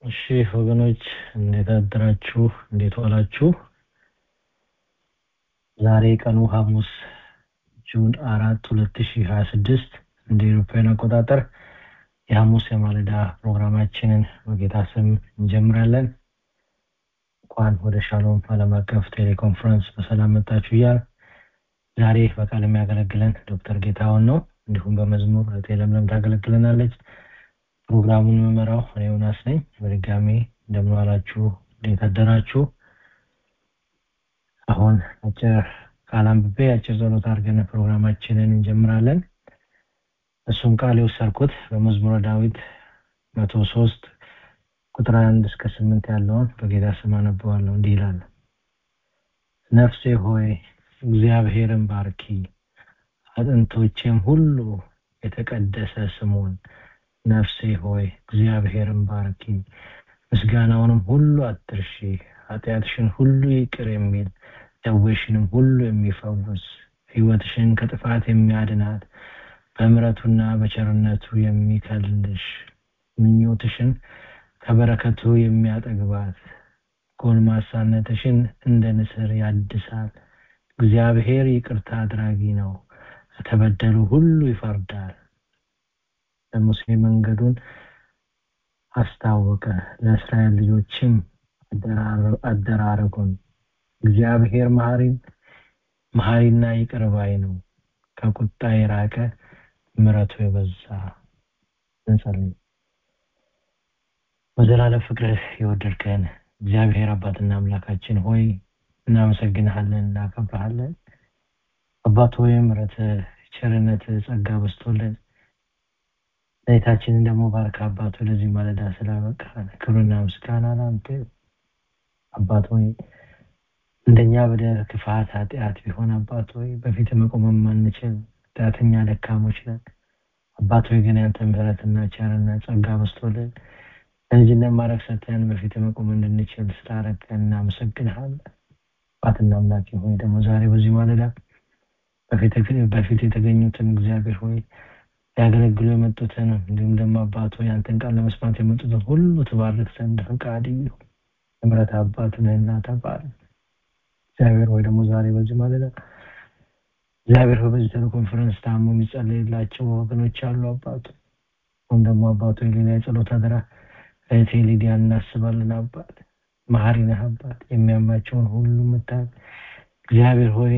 እሺ ወገኖች እንዴት አደራችሁ? እንዴት ዋላችሁ? ዛሬ ቀኑ ሐሙስ ጁን አራት ሁለት ሺህ ሀያ ስድስት እንደ ኤሮፓውያን አቆጣጠር የሐሙስ የማለዳ ፕሮግራማችንን በጌታ ስም እንጀምራለን። እንኳን ወደ ሻሎም ዓለም አቀፍ ቴሌኮንፈረንስ በሰላም መጣችሁ እያል ዛሬ በቃል የሚያገለግለን ዶክተር ጌታውን ነው። እንዲሁም በመዝሙር እህቴ ለምለም ታገለግለናለች። ፕሮግራሙን የምመራው እኔ ዮናስ ነኝ። በድጋሚ እንደምን ዋላችሁ? እንዴት አደራችሁ? አሁን አጭር ቃል አንብቤ አጭር ጸሎት አድርገን ፕሮግራማችንን እንጀምራለን። እሱም ቃል የወሰድኩት በመዝሙረ ዳዊት መቶ ሶስት ቁጥር አንድ እስከ ስምንት ያለውን በጌታ ስም አነበዋለሁ። እንዲህ ይላል። ነፍሴ ሆይ እግዚአብሔርን ባርኪ፣ አጥንቶቼም ሁሉ የተቀደሰ ስሙን። ነፍሴ ሆይ እግዚአብሔርን ባርኪ፣ ምስጋናውንም ሁሉ አትርሺ። ኃጢአትሽን ሁሉ ይቅር የሚል ደዌሽንም ሁሉ የሚፈውስ ሕይወትሽን ከጥፋት የሚያድናት በምሕረቱና በቸርነቱ የሚከልልሽ ምኞትሽን ከበረከቱ የሚያጠግባት ጎልማሳነትሽን እንደ ንስር ያድሳል። እግዚአብሔር ይቅርታ አድራጊ ነው፣ ከተበደሉ ሁሉ ይፈርዳል። ለሙሴ መንገዱን አስታወቀ፣ ለእስራኤል ልጆችም አደራረጉን። እግዚአብሔር መሐሪ መሐሪና ይቅር ባይ ነው፣ ከቁጣ የራቀ ምሕረቱ የበዛ። እንጸልይ። በዘላለም ፍቅርህ የወደድከን እግዚአብሔር አባትና አምላካችን ሆይ እናመሰግንሃለን፣ እናከብረሃለን። አባት ሆይ ምሕረትህ፣ ቸርነትህ፣ ጸጋ በዝቶልን ዘይታችንን ደግሞ ባርክ አባት ሆይ ለዚህ ማለዳ ስላበቃን ክብርና ምስጋና ለአንተ አባት ሆይ እንደኛ በደል ክፋት ኃጢአት ቢሆን አባት ሆይ በፊት መቆም የማንችል ኃጢአተኛ ደካሞች ነን አባት ሆይ ግን ያንተ ምሕረትና ቸርነት ጸጋ በዝቶልን ለልጅነት ማድረግ ሰተን በፊት መቆም እንድንችል ስላረገን እናመሰግንሃለን አባትና አምላኬ ሆይ ደግሞ ዛሬ በዚህ ማለዳ በፊት የተገኙትን እግዚአብሔር ሆይ ሊያገለግሉ የመጡትን እንዲሁም ደግሞ አባት ሆይ አንተን ቃል ለመስማት የመጡትን ሁሉ ትባርክ ዘንድ ፈቃድ ይሁን ምሕረት አባት ነህና ተባረክ እግዚአብሔር ወይ ደግሞ ዛሬ በዚህ ማለዳ እግዚአብሔር ሆይ በዚህ ቴሌኮንፈረንስ ታሞ የሚጸለይላቸው ወገኖች አሉ አባቱ ወይም ደግሞ አባቱ የሌላ የጸሎት አደራ እህቴ ሊዲያ እናስባለን አባት መሀሪ ነህ አባት የሚያማቸውን ሁሉ ምታል እግዚአብሔር ሆይ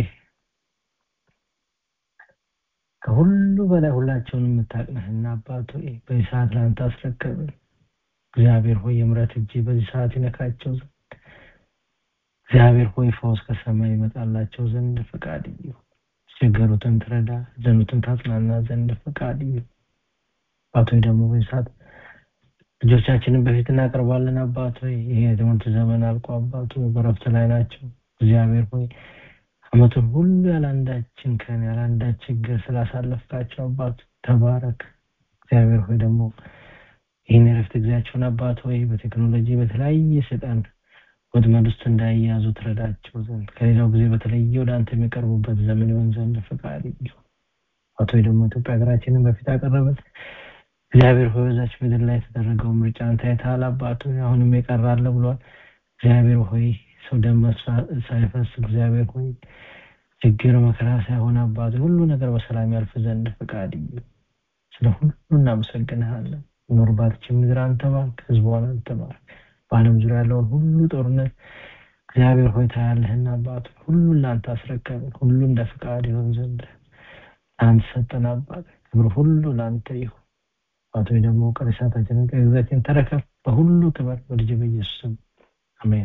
ከሁሉ በላይ ሁላቸውን የምታቅነህና አባት ሆይ በዚህ ሰዓት ለአንተ አስረከብን እግዚአብሔር ሆይ የምረት እጅ በዚህ ሰዓት ይነካቸው ዘንድ እግዚአብሔር ሆይ ፈውስ ከሰማይ ይመጣላቸው ዘንድ ፈቃድ ይሁን የተቸገሩትን ትረዳ ዘኑትን ታጽናና ዘንድ ፈቃድ ይሁን አባት ሆይ ደግሞ በዚህ ሰዓት ልጆቻችንን በፊት እናቀርባለን አባት ሆይ ይሄ የትምህርት ዘመን አልቆ አባቱ በረፍት ላይ ናቸው እግዚአብሔር ሆይ አመቱን ሁሉ ያላንዳችን ከን ያላንዳች ችግር ስላሳለፍካቸው አባት ተባረክ እግዚአብሔር ሆይ ደግሞ ይህን የረፍት ጊዜያቸውን አባት ሆይ በቴክኖሎጂ በተለያየ ሰይጣን ወጥመድ ውስጥ እንዳይያዙ ትረዳቸው ዘንድ ከሌላው ጊዜ በተለየ ወደ አንተ የሚቀርቡበት ዘመን ይሆን ዘንድ ፈቃድ ይሁን አቶ ደግሞ ኢትዮጵያ ሀገራችንን በፊት አቀረበን እግዚአብሔር ሆይ በዛች ምድር ላይ የተደረገው ምርጫ አንተ አይተሃል አባት ሆይ አሁንም የቀራለ ብሏል እግዚአብሔር ሆይ ሰው ደም ሳይፈስ እግዚአብሔር ሆይ ችግር መከራ ሳይሆን አባት ሁሉ ነገር በሰላም ያልፍ ዘንድ ፈቃድ ስለ ሁሉ እናመሰግንሃለን ኖርባትችን ምድር አንተ ባርክ ህዝቧን አንተ ባርክ በአለም ዙሪያ ያለውን ሁሉ ጦርነት እግዚአብሔር ሆይ ታያለህና አባት ሁሉን ለአንተ አስረከብን ሁሉ እንደ ፍቃድ ይሆን ዘንድ አንተ ሰጠን አባት ክብር ሁሉ ለአንተ ይሁን አቶ ደግሞ ቀሪ ሰዓታችንን ቀሪ ጊዜያችን ተረከብ በሁሉ ክበር በልጅ በኢየሱስ ስም አሜን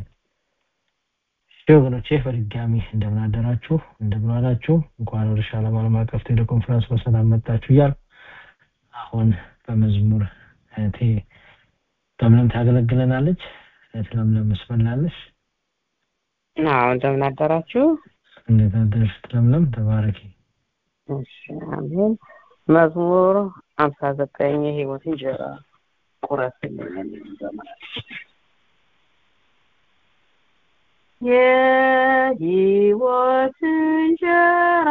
ወገኖቼ በድጋሚ እንደምን አደራችሁ እንደምን አላችሁ እንኳን ወደ ሻሎም ዓለም አቀፍ ቴሌኮንፈረንስ በሰላም መጣችሁ እያል አሁን በመዝሙር እህቴ ለምለም ታገለግለናለች እህት ለምለም መስመላለች አዎ እንደምን አደራችሁ እንዴት አደርሽ ለምለም ተባረኪ እሺ አሜን መዝሙር ሀምሳ ዘጠኝ የህይወት እንጀራ ቁረስልኝ የሚል ዘመን የህይወት እንጀራ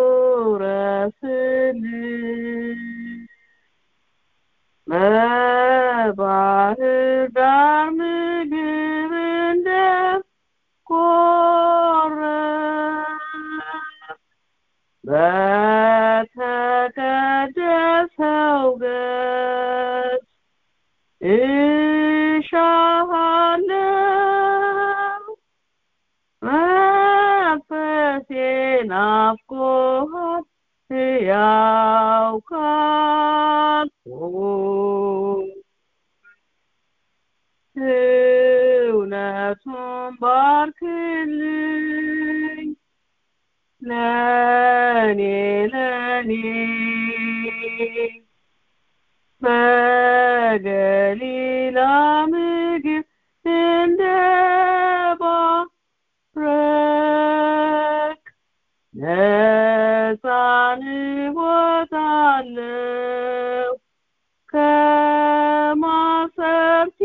ቁረስልኝ ዳር ምግብ እንደ ቆረስ በተቀደሰው ገጽ እሻሃለሁ መንፈሴ ናፍቆሃል ሕያው ካልሆንኩ እውነቱን ባርክልኝ ለኔ ለኔ በገሊላ ምግብ እንደ ባረክ ነፃን እወጣለሁ ከማሰርቴ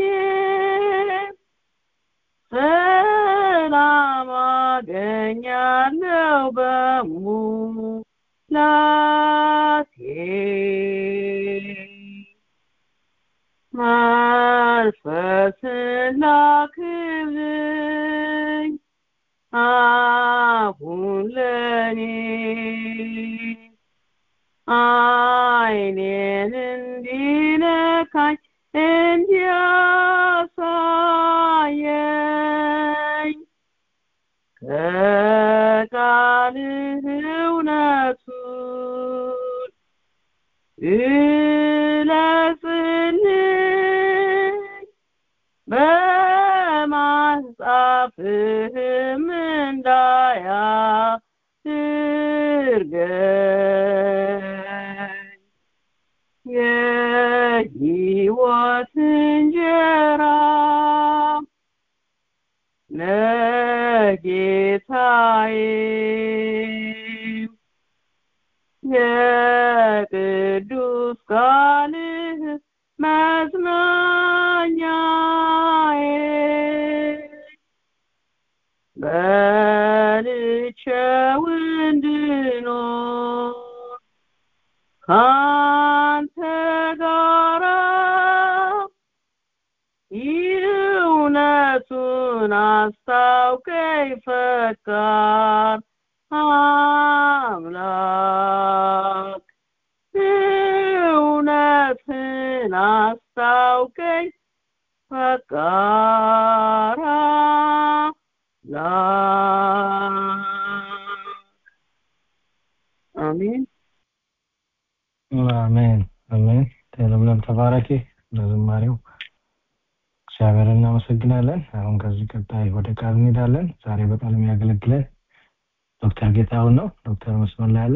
ሰላም አገኛለሁ በሙላቴ መንፈስን ላክልኝ አሁን ለኔ አይኔን እንዲነካኝ እንዲያሳየኝ ከቃልህ እውነቱን ግለጽልኝ በማጻፍህም እንዳያድርገኝ የሕይወት እንጀራ ለጌታዬ የቅዱስ ቃልህ መጽናኛዬ በልቼው እንድኖር ካንተ ጋራ እውነቱን አስታውቀኝ ፈቃድ አምላክ እውነትን አስታውቀኝ ፈቃድ አሜን አሜን አሜን ለምለም ተባረኪ ለዝማሬው እግዚአብሔር እናመሰግናለን አሁን ከዚህ ቀጣይ ወደ ቃል እንሄዳለን ዛሬ በቃል የሚያገለግለን ዶክተር ጌታሁን ነው ዶክተር መስመር ላይ አለ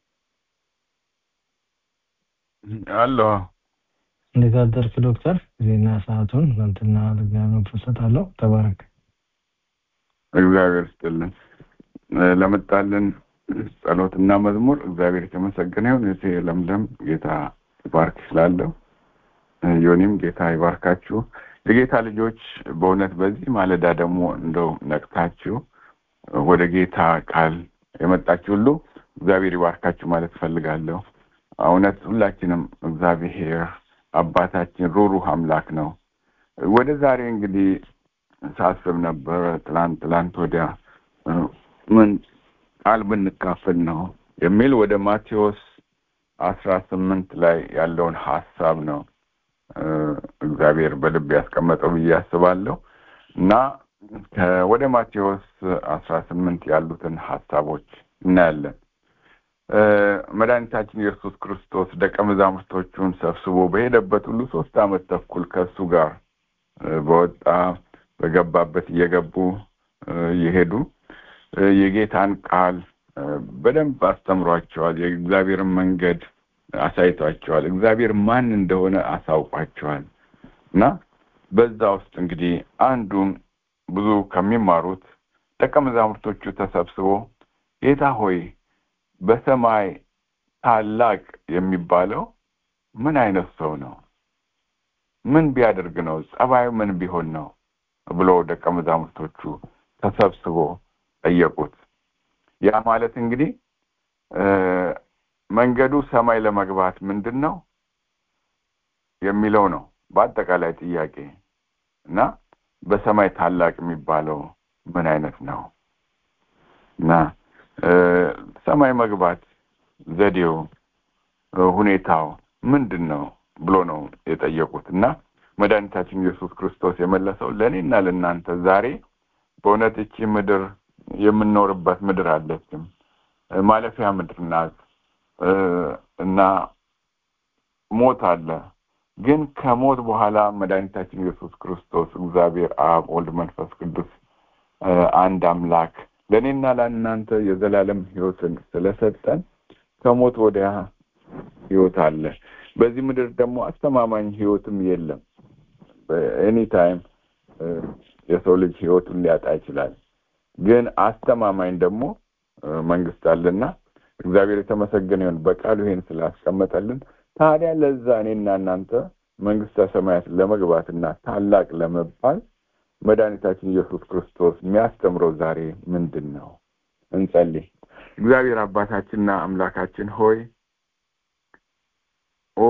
አለሁ እንዴት አደርክ ዶክተር ጊዜና ሰዓቱን ለንትና ለእግዚአብሔር ፍሰጣለሁ ተባረክ እግዚአብሔር ስጥልን ለመጣልን ጸሎትና መዝሙር እግዚአብሔር የተመሰገነ ይሁን እህቴ ለምለም ጌታ ይባርክ ስላለው ዮኒም ጌታ ይባርካችሁ የጌታ ልጆች በእውነት በዚህ ማለዳ ደግሞ እንደው ነቅታችሁ ወደ ጌታ ቃል የመጣችሁ ሁሉ እግዚአብሔር ይባርካችሁ ማለት ፈልጋለሁ እውነት ሁላችንም እግዚአብሔር አባታችን ሩሩህ አምላክ ነው ወደ ዛሬ እንግዲህ ሳስብ ነበረ ትላንት ትላንት ወዲያ ምን ቃል ብንካፈል ነው የሚል ወደ ማቴዎስ አስራ ስምንት ላይ ያለውን ሀሳብ ነው እግዚአብሔር በልብ ያስቀመጠው ብዬ አስባለሁ እና ወደ ማቴዎስ አስራ ስምንት ያሉትን ሀሳቦች እናያለን መድኃኒታችን ኢየሱስ ክርስቶስ ደቀ መዛሙርቶቹን ሰብስቦ በሄደበት ሁሉ ሶስት አመት ተኩል ከእሱ ጋር በወጣ በገባበት እየገቡ እየሄዱ የጌታን ቃል በደንብ አስተምሯቸዋል የእግዚአብሔርን መንገድ አሳይቷቸዋል እግዚአብሔር ማን እንደሆነ አሳውቋቸዋል እና በዛ ውስጥ እንግዲህ አንዱን ብዙ ከሚማሩት ደቀ መዛሙርቶቹ ተሰብስቦ ጌታ ሆይ በሰማይ ታላቅ የሚባለው ምን አይነት ሰው ነው ምን ቢያደርግ ነው ጸባዩ ምን ቢሆን ነው ብሎ ደቀ መዛሙርቶቹ ተሰብስቦ ጠየቁት ያ ማለት እንግዲህ መንገዱ ሰማይ ለመግባት ምንድን ነው የሚለው ነው በአጠቃላይ ጥያቄ እና በሰማይ ታላቅ የሚባለው ምን አይነት ነው እና ሰማይ መግባት ዘዴው ሁኔታው ምንድን ነው ብሎ ነው የጠየቁት እና መድኃኒታችን ኢየሱስ ክርስቶስ የመለሰው ለእኔና ለእናንተ ዛሬ በእውነት እቺ ምድር የምንኖርበት ምድር አለችም ማለፊያ ምድር ናት እና ሞት አለ ግን ከሞት በኋላ መድኃኒታችን ኢየሱስ ክርስቶስ እግዚአብሔር አብ ወልድ መንፈስ ቅዱስ አንድ አምላክ ለእኔና ለእናንተ የዘላለም ህይወትን ስለሰጠን ከሞት ወዲያ ህይወት አለ በዚህ ምድር ደግሞ አስተማማኝ ህይወትም የለም በኤኒ ታይም የሰው ልጅ ህይወቱን ሊያጣ ይችላል ግን አስተማማኝ ደግሞ መንግስት አለና እግዚአብሔር የተመሰገነ ይሁን በቃሉ ይሄን ስላስቀመጠልን ታዲያ ለዛ እኔና እናንተ መንግስተ ሰማያት ለመግባትና ታላቅ ለመባል መድኃኒታችን ኢየሱስ ክርስቶስ የሚያስተምረው ዛሬ ምንድን ነው እንጸልይ እግዚአብሔር አባታችንና አምላካችን ሆይ ኦ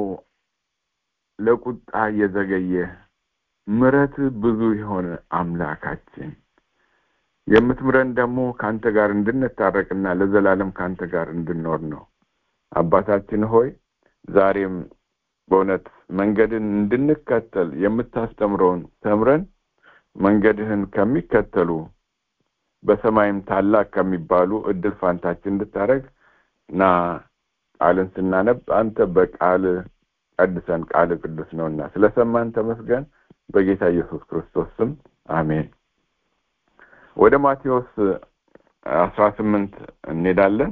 ለቁጣ የዘገየ ምረት ብዙ የሆነ አምላካችን የምትምረን ደግሞ ከአንተ ጋር እንድንታረቅና ለዘላለም ከአንተ ጋር እንድንኖር ነው አባታችን ሆይ ዛሬም በእውነት መንገድን እንድንከተል የምታስተምረውን ተምረን መንገድህን ከሚከተሉ በሰማይም ታላቅ ከሚባሉ እድል ፋንታችን እንድታደረግ እና ቃልን ስናነብ አንተ በቃል ቀድሰን ቃል ቅዱስ ነውና ስለሰማን ተመስገን በጌታ ኢየሱስ ክርስቶስ ስም አሜን ወደ ማቴዎስ አስራ ስምንት እንሄዳለን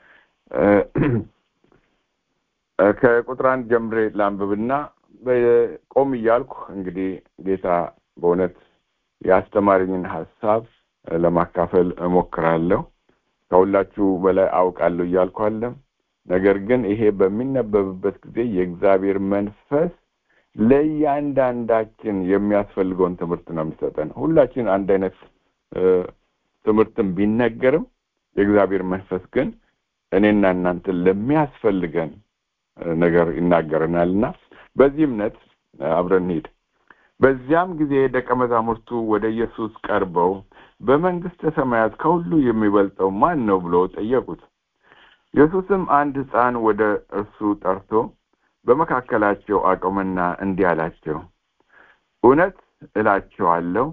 ከቁጥር አንድ ጀምሬ ላንብብና ቆም እያልኩ እንግዲህ ጌታ በእውነት የአስተማሪኝን ሀሳብ ለማካፈል እሞክራለሁ ከሁላችሁ በላይ አውቃለሁ እያልኩ አለም ነገር ግን ይሄ በሚነበብበት ጊዜ የእግዚአብሔር መንፈስ ለእያንዳንዳችን የሚያስፈልገውን ትምህርት ነው የሚሰጠን ሁላችን አንድ አይነት ትምህርትን ቢነገርም የእግዚአብሔር መንፈስ ግን እኔና እናንተ ለሚያስፈልገን ነገር ይናገረናል እና በዚህ እምነት አብረን ሂድ በዚያም ጊዜ ደቀ መዛሙርቱ ወደ ኢየሱስ ቀርበው በመንግስተ ሰማያት ከሁሉ የሚበልጠው ማን ነው ብሎ ጠየቁት ኢየሱስም አንድ ህፃን ወደ እርሱ ጠርቶ በመካከላቸው አቆመና እንዲህ አላቸው እውነት እላቸዋለሁ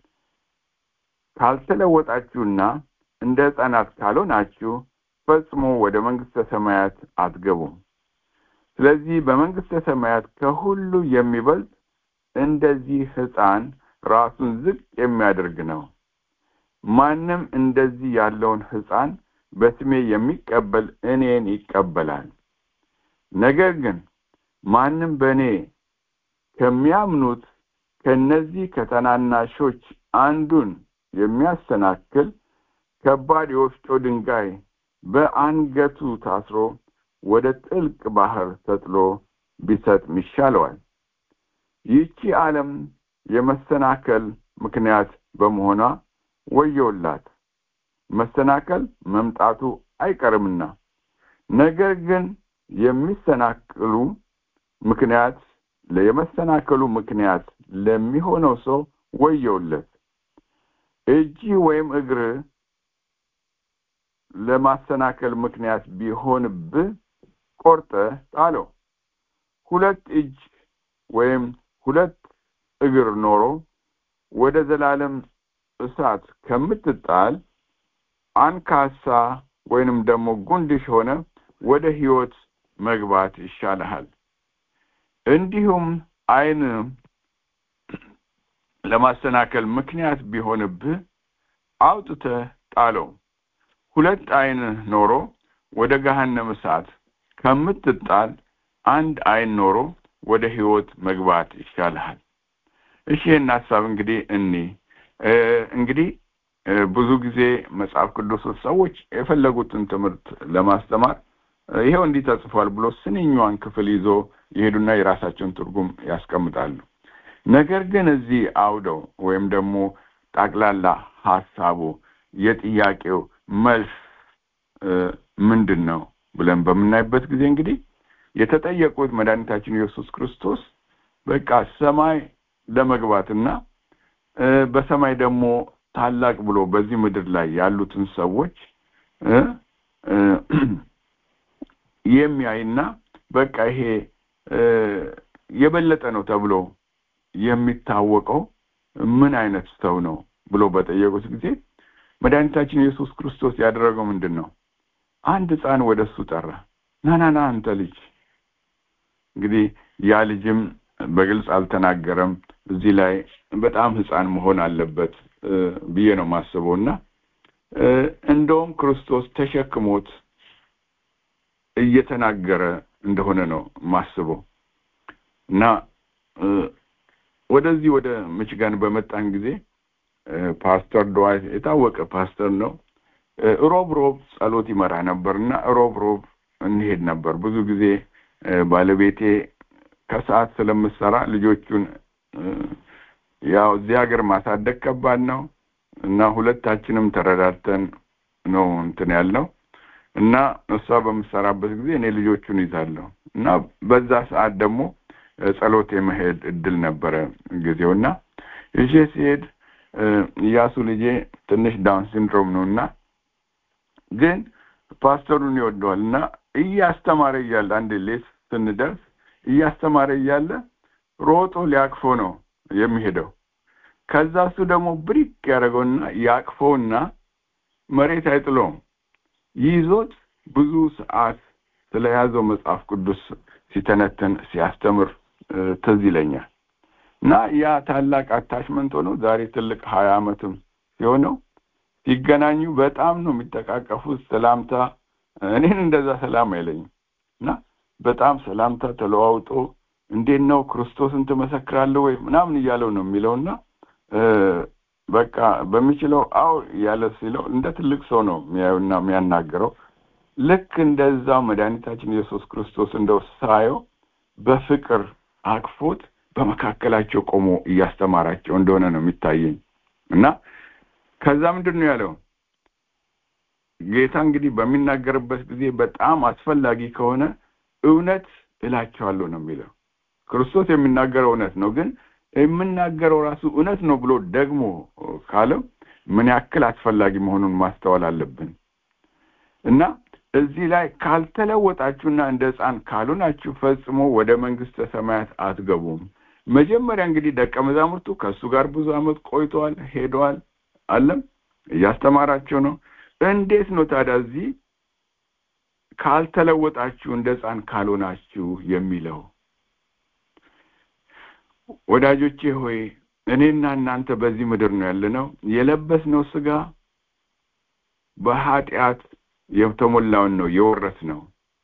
ካልተለወጣችሁና እንደ ህፃናት ካልሆናችሁ ፈጽሞ ወደ መንግስተ ሰማያት አትገቡም ስለዚህ በመንግስተ ሰማያት ከሁሉ የሚበልጥ እንደዚህ ህፃን ራሱን ዝቅ የሚያደርግ ነው ማንም እንደዚህ ያለውን ህፃን በስሜ የሚቀበል እኔን ይቀበላል ነገር ግን ማንም በእኔ ከሚያምኑት ከነዚህ ከተናናሾች አንዱን የሚያሰናክል ከባድ የወፍጮ ድንጋይ በአንገቱ ታስሮ ወደ ጥልቅ ባህር ተጥሎ ቢሰጥም ይሻለዋል ይህቺ ዓለም የመሰናከል ምክንያት በመሆኗ ወየውላት መሰናከል መምጣቱ አይቀርምና ነገር ግን የሚሰናክሉ ምክንያት የመሰናከሉ ምክንያት ለሚሆነው ሰው ወየውለት እጅ ወይም እግር ለማሰናከል ምክንያት ቢሆንብህ ቆርጠ ጣለው ሁለት እጅ ወይም ሁለት እግር ኖሮ ወደ ዘላለም እሳት ከምትጣል አንካሳ ወይንም ደግሞ ጉንድሽ ሆነ ወደ ህይወት መግባት ይሻልሃል እንዲሁም አይን ለማሰናከል ምክንያት ቢሆንብህ አውጥተህ ጣለው ሁለት አይን ኖሮ ወደ ገሃነም እሳት ከምትጣል አንድ አይን ኖሮ ወደ ህይወት መግባት ይሻልሃል እሺ ይህን ሀሳብ እንግዲህ እኒ እንግዲህ ብዙ ጊዜ መጽሐፍ ቅዱስ ሰዎች የፈለጉትን ትምህርት ለማስተማር ይሄው እንዲህ ተጽፏል ብሎ ስንኛዋን ክፍል ይዞ ይሄዱና የራሳቸውን ትርጉም ያስቀምጣሉ ነገር ግን እዚህ አውደው ወይም ደግሞ ጠቅላላ ሀሳቡ የጥያቄው መልስ ምንድን ነው ብለን በምናይበት ጊዜ እንግዲህ የተጠየቁት መድኃኒታችን ኢየሱስ ክርስቶስ በቃ ሰማይ ለመግባትና እ፣ በሰማይ ደግሞ ታላቅ ብሎ በዚህ ምድር ላይ ያሉትን ሰዎች እ፣ እ፣ የሚያይና በቃ ይሄ እ፣ የበለጠ ነው ተብሎ የሚታወቀው ምን አይነት ሰው ነው ብሎ በጠየቁት ጊዜ መድኃኒታችን ኢየሱስ ክርስቶስ ያደረገው ምንድን ነው? አንድ ሕፃን ወደ እሱ ጠራ። ና ና ና አንተ ልጅ። እንግዲህ ያ ልጅም በግልጽ አልተናገረም። እዚህ ላይ በጣም ሕፃን መሆን አለበት እ፣ ብዬ ነው የማስበው እና እ፣ እንደውም ክርስቶስ ተሸክሞት እየተናገረ እንደሆነ ነው የማስበው እና እ፣ ወደዚህ ወደ ሚችጋን በመጣን ጊዜ እ፣ ፓስተር ድዋይት የታወቀ ፓስተር ነው። እ፣ ሮብ ሮብ ጸሎት ይመራ ነበር እና ሮብ ሮብ እንሄድ ነበር። ብዙ ጊዜ እ፣ ባለቤቴ ከሰዓት ስለምሰራ ልጆቹን እ፣ ያው እዚህ ሀገር ማሳደግ ከባድ ነው እና ሁለታችንም ተረዳድተን ነው እንትን ያልነው እና እሷ በምሰራበት ጊዜ እኔ ልጆቹን ይዛለሁ እና በዛ ሰዓት ደግሞ እ፣ ጸሎት የመሄድ እድል ነበረ ጊዜው እና ይዤ ሲሄድ እ፣ እያሱ ልጄ ትንሽ ዳውን ሲንድሮም ነው እና ግን ፓስተሩን ይወደዋል እና እያስተማረ እያለ አንድ ሌት ስንደርስ እያስተማረ እያለ ሮጦ ሊያቅፎ ነው የሚሄደው። ከዛ እሱ ደግሞ ብሪክ ያደረገውና ያቅፈውና መሬት አይጥለውም። ይዞት ብዙ ሰዓት ስለያዘው መጽሐፍ ቅዱስ ሲተነትን ሲያስተምር እ፣ ትዝ ይለኛል እና ያ ታላቅ አታችመንት ሆኖ ዛሬ ትልቅ ሀያ ዓመትም ሲሆነው ሲገናኙ በጣም ነው የሚጠቃቀፉት። ሰላምታ እኔን እንደዛ ሰላም አይለኝም እና በጣም ሰላምታ ተለዋውጦ እንዴት ነው ክርስቶስን ትመሰክራለህ ወይ ምናምን እያለው ነው የሚለውና እ፣ በቃ በሚችለው አዎ እያለ ሲለው እንደ ትልቅ ሰው ነው የሚያዩና የሚያናገረው። ልክ እንደዛው መድኃኒታችን ኢየሱስ ክርስቶስ እንደው ሳየው በፍቅር አቅፎት በመካከላቸው ቆሞ እያስተማራቸው እንደሆነ ነው የሚታየኝ እና ከዛ ምንድን ነው ያለው ጌታ እንግዲህ በሚናገርበት ጊዜ በጣም አስፈላጊ ከሆነ እውነት እላቸዋለሁ ነው የሚለው። ክርስቶስ የሚናገረው እውነት ነው፣ ግን የምናገረው ራሱ እውነት ነው ብሎ ደግሞ ካለው ምን ያክል አስፈላጊ መሆኑን ማስተዋል አለብን እና እዚህ ላይ ካልተለወጣችሁና እንደ ሕፃን ካልሆናችሁ ፈጽሞ ወደ መንግስተ ሰማያት አትገቡም። መጀመሪያ እንግዲህ ደቀ መዛሙርቱ ከእሱ ጋር ብዙ ዓመት ቆይተዋል፣ ሄደዋል፣ አለም እያስተማራቸው ነው። እንዴት ነው ታዲያ እዚህ ካልተለወጣችሁ እንደ ሕፃን ካልሆናችሁ የሚለው? ወዳጆቼ ሆይ እኔና እናንተ በዚህ ምድር ነው ያለነው። የለበስነው ስጋ በኃጢአት የተሞላውን ነው የወረስነው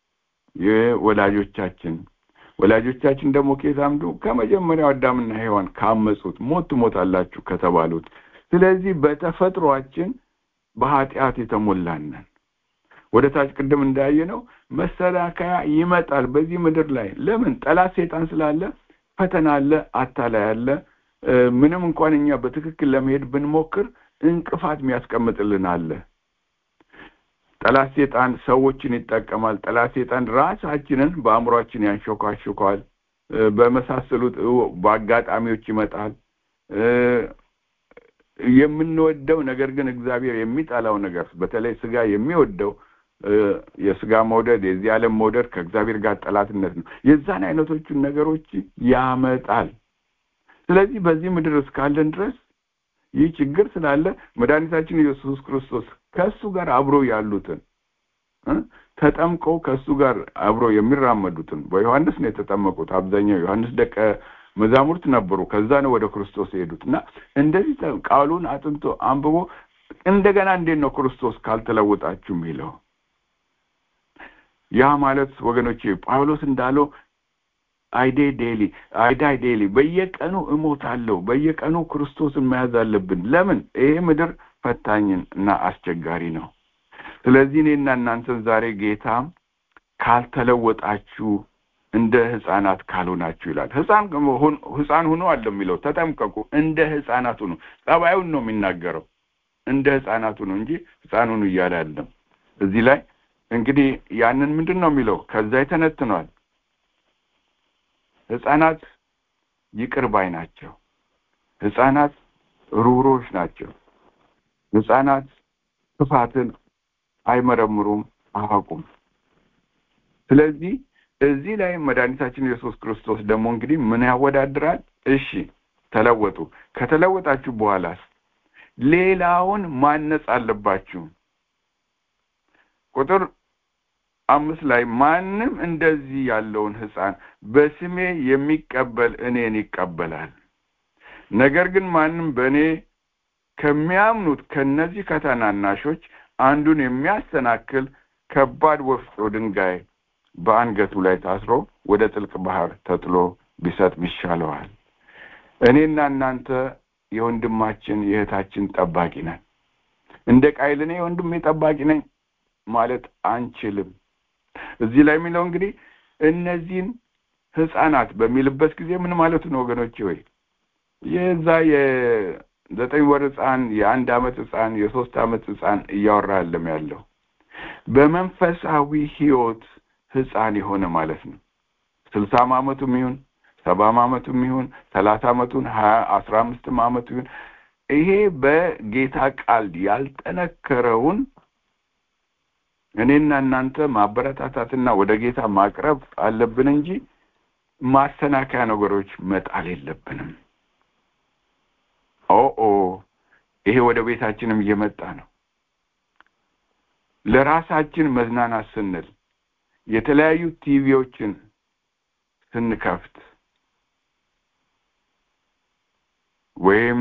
የወላጆቻችን ወላጆቻችን ደግሞ ከየት አምዱ? ከመጀመሪያው አዳምና ሔዋን ካመጹት ሞት ትሞታላችሁ ከተባሉት። ስለዚህ በተፈጥሯችን በኃጢአት የተሞላን ነን። ወደ ታች ቅድም እንዳየነው መሰናከያ ይመጣል በዚህ ምድር ላይ። ለምን? ጠላት ሰይጣን ስላለ ፈተና አለ፣ አታላይ አለ። እ፣ ምንም እንኳን እኛ በትክክል ለመሄድ ብንሞክር እንቅፋት የሚያስቀምጥልን አለ። ጠላት ሴጣን ሰዎችን ይጠቀማል። ጠላት ሴጣን ራሳችንን በአእምሯችን ያንሾካሾከዋል። እ፣ በመሳሰሉት እ፣ በአጋጣሚዎች ይመጣል። እ፣ የምንወደው ነገር ግን እግዚአብሔር የሚጠላው ነገር በተለይ ስጋ የሚወደው እ፣ የስጋ መውደድ የዚህ ዓለም መውደድ ከእግዚአብሔር ጋር ጠላትነት ነው። የዛን አይነቶቹን ነገሮች ያመጣል። ስለዚህ በዚህ ምድር እስካለን ድረስ ይህ ችግር ስላለ መድኃኒታችን ኢየሱስ ክርስቶስ ከእሱ ጋር አብሮ ያሉትን እ ተጠምቀው ከእሱ ጋር አብሮ የሚራመዱትን በዮሐንስ ነው የተጠመቁት። አብዛኛው ዮሐንስ ደቀ መዛሙርት ነበሩ። ከዛ ነው ወደ ክርስቶስ የሄዱት እና እንደዚህ ተ- ቃሉን አጥንቶ አንብቦ እንደገና እንዴት ነው ክርስቶስ ካልተለወጣችሁ የሚለው? ያ ማለት ወገኖቼ ጳውሎስ እንዳለው አይዴ ዴሊ አይዳይ ዴሊ በየቀኑ እሞታለሁ። በየቀኑ ክርስቶስን መያዝ አለብን። ለምን? ይሄ ምድር ፈታኝን እና አስቸጋሪ ነው። ስለዚህ እኔና እናንተን ዛሬ ጌታ ካልተለወጣችሁ እንደ ሕፃናት ካልሆናችሁ ይላል። ሕፃን ሁን- ሕፃን ሁኑ አለ የሚለው ተጠምቀቁ፣ እንደ ሕፃናት ሁኑ። ጸባዩን ነው የሚናገረው። እንደ ሕፃናት ሁኑ እንጂ ሕፃን ሁኑ እያለ አይደለም። እዚህ ላይ እንግዲህ ያንን ምንድን ነው የሚለው? ከዛ ይተነትኗል። ሕፃናት ይቅር ባይ ናቸው። ህፃናት ሩህሩሆች ናቸው ህፃናት ክፋትን አይመረምሩም አያውቁም ስለዚህ እዚህ ላይ መድኃኒታችን ኢየሱስ ክርስቶስ ደግሞ እንግዲህ ምን ያወዳድራል እሺ ተለወጡ ከተለወጣችሁ በኋላስ ሌላውን ማነጽ አለባችሁ ቁጥር አምስት ላይ ማንም እንደዚህ ያለውን ህፃን በስሜ የሚቀበል እኔን ይቀበላል ነገር ግን ማንም በእኔ ከሚያምኑት ከነዚህ ከታናናሾች አንዱን የሚያሰናክል ከባድ ወፍጮ ድንጋይ በአንገቱ ላይ ታስሮ ወደ ጥልቅ ባህር ተጥሎ ቢሰጥ ይሻለዋል እኔና እናንተ የወንድማችን የእህታችን ጠባቂ ነን እንደ ቃይል እኔ ወንድሜ ጠባቂ ነኝ ማለት አንችልም እዚህ ላይ የሚለው እንግዲህ እነዚህን ህፃናት በሚልበት ጊዜ ምን ማለቱ ነው ወገኖቼ ወይ የዛ የዘጠኝ ወር ህፃን የአንድ አመት ህፃን የሶስት አመት ህፃን እያወራ አለም ያለው በመንፈሳዊ ህይወት ህፃን የሆነ ማለት ነው ስልሳም አመቱም ይሁን ሰባም አመቱም ይሁን ሰላሳ አመቱን ሀያ አስራ አምስትም አመቱ ይሁን ይሄ በጌታ ቃል ያልጠነከረውን እኔና እናንተ ማበረታታትና ወደ ጌታ ማቅረብ አለብን እንጂ ማሰናከያ ነገሮች መጣል የለብንም ኦኦ ይሄ ወደ ቤታችንም እየመጣ ነው ለራሳችን መዝናናት ስንል የተለያዩ ቲቪዎችን ስንከፍት ወይም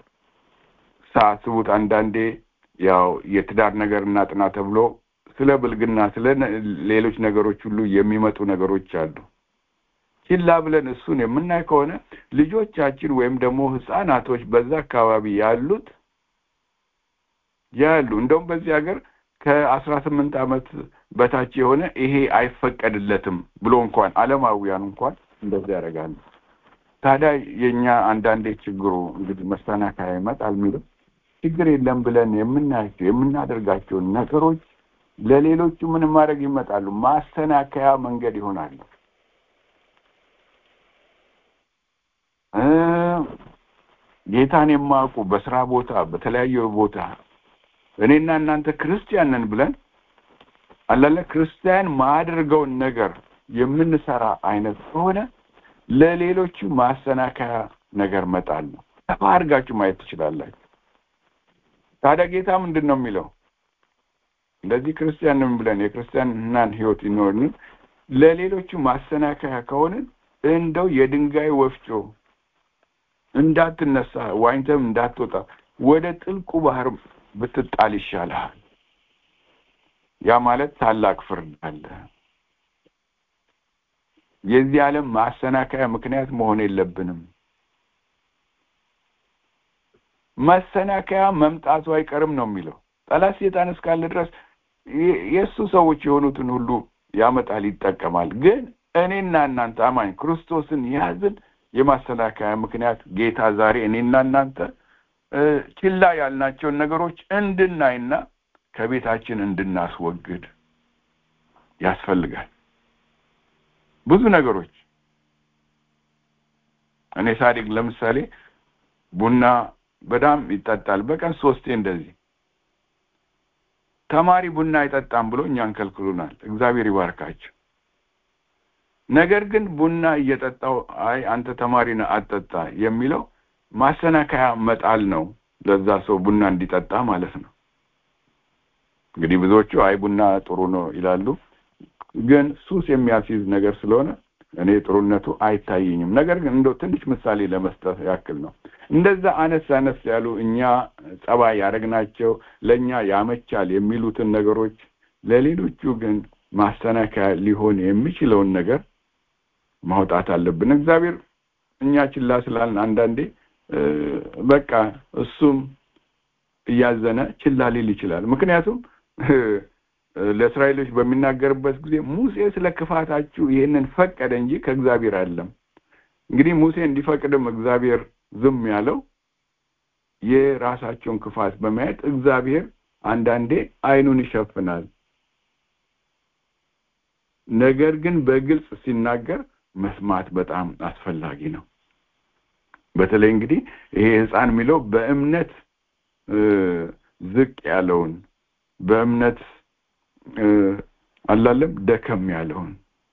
ሳስቡት አንዳንዴ ያው የትዳር ነገር እናጥና ተብሎ ስለ ብልግና ስለ ሌሎች ነገሮች ሁሉ የሚመጡ ነገሮች አሉ ችላ ብለን እሱን የምናይ ከሆነ ልጆቻችን ወይም ደግሞ ህፃናቶች በዛ አካባቢ ያሉት ያሉ እንደውም በዚህ ሀገር ከአስራ ስምንት አመት በታች የሆነ ይሄ አይፈቀድለትም ብሎ እንኳን አለማውያን እንኳን እንደዛ ያደርጋሉ ታዲያ የእኛ አንዳንዴ ችግሩ እንግዲህ መሰናከያ ይመጣል የሚለው ችግር የለም ብለን የምናያቸው የምናደርጋቸውን ነገሮች ለሌሎቹ ምን ማድረግ ይመጣሉ ማሰናከያ መንገድ ይሆናሉ ጌታን የማያውቁ በስራ ቦታ በተለያየ ቦታ እኔና እናንተ ክርስቲያን ነን ብለን አላለ ክርስቲያን ማድርገውን ነገር የምንሰራ አይነት ከሆነ ለሌሎቹ ማሰናከያ ነገር መጣል ነው ሰፋ አድርጋችሁ ማየት ትችላላችሁ ታዲያ ጌታ ምንድን ነው የሚለው እንደዚህ ክርስቲያን ነን ብለን የክርስቲያንናን ህይወት ይኖርን ለሌሎቹ ማሰናከያ ከሆንን እንደው የድንጋይ ወፍጮ እንዳትነሳ ዋኝተም እንዳትወጣ ወደ ጥልቁ ባህር ብትጣል ይሻልሃል ያ ማለት ታላቅ ፍርድ አለ የዚህ ዓለም ማሰናከያ ምክንያት መሆን የለብንም መሰናከያ መምጣቱ አይቀርም ነው የሚለው ጠላት ሴጣን እስካለ ድረስ የእሱ ሰዎች የሆኑትን ሁሉ ያመጣል ይጠቀማል ግን እኔና እናንተ አማኝ ክርስቶስን ያዝን የማሰናከያ ምክንያት ጌታ ዛሬ እኔና እናንተ ችላ ያልናቸውን ነገሮች እንድናይና ከቤታችን እንድናስወግድ ያስፈልጋል ብዙ ነገሮች እኔ ሳዲቅ ለምሳሌ ቡና በጣም ይጠጣል በቀን ሶስቴ እንደዚህ ተማሪ ቡና አይጠጣም ብሎ እኛን ከልክሉናል እግዚአብሔር ይባርካቸው ነገር ግን ቡና እየጠጣው አይ አንተ ተማሪ ነህ አትጠጣ የሚለው ማሰናከያ መጣል ነው ለዛ ሰው ቡና እንዲጠጣ ማለት ነው እንግዲህ ብዙዎቹ አይ ቡና ጥሩ ነው ይላሉ ግን ሱስ የሚያስይዝ ነገር ስለሆነ እኔ ጥሩነቱ አይታየኝም ነገር ግን እንደው ትንሽ ምሳሌ ለመስጠት ያክል ነው እንደዛ አነስ አነስ ያሉ እኛ ጸባይ ያደረግናቸው ለእኛ ያመቻል የሚሉትን ነገሮች ለሌሎቹ ግን ማሰናከያ ሊሆን የሚችለውን ነገር ማውጣት አለብን እግዚአብሔር እኛ ችላ ስላልን አንዳንዴ በቃ እሱም እያዘነ ችላ ሊል ይችላል ምክንያቱም ለእስራኤሎች በሚናገርበት ጊዜ ሙሴ ስለ ክፋታችሁ ይህንን ፈቀደ እንጂ ከእግዚአብሔር አለም እንግዲህ ሙሴ እንዲፈቅድም እግዚአብሔር ዝም ያለው የራሳቸውን ክፋት በማየት እግዚአብሔር አንዳንዴ አይኑን ይሸፍናል ነገር ግን በግልጽ ሲናገር መስማት በጣም አስፈላጊ ነው በተለይ እንግዲህ ይሄ ህፃን የሚለው በእምነት ዝቅ ያለውን በእምነት አላለም ደከም ያለውን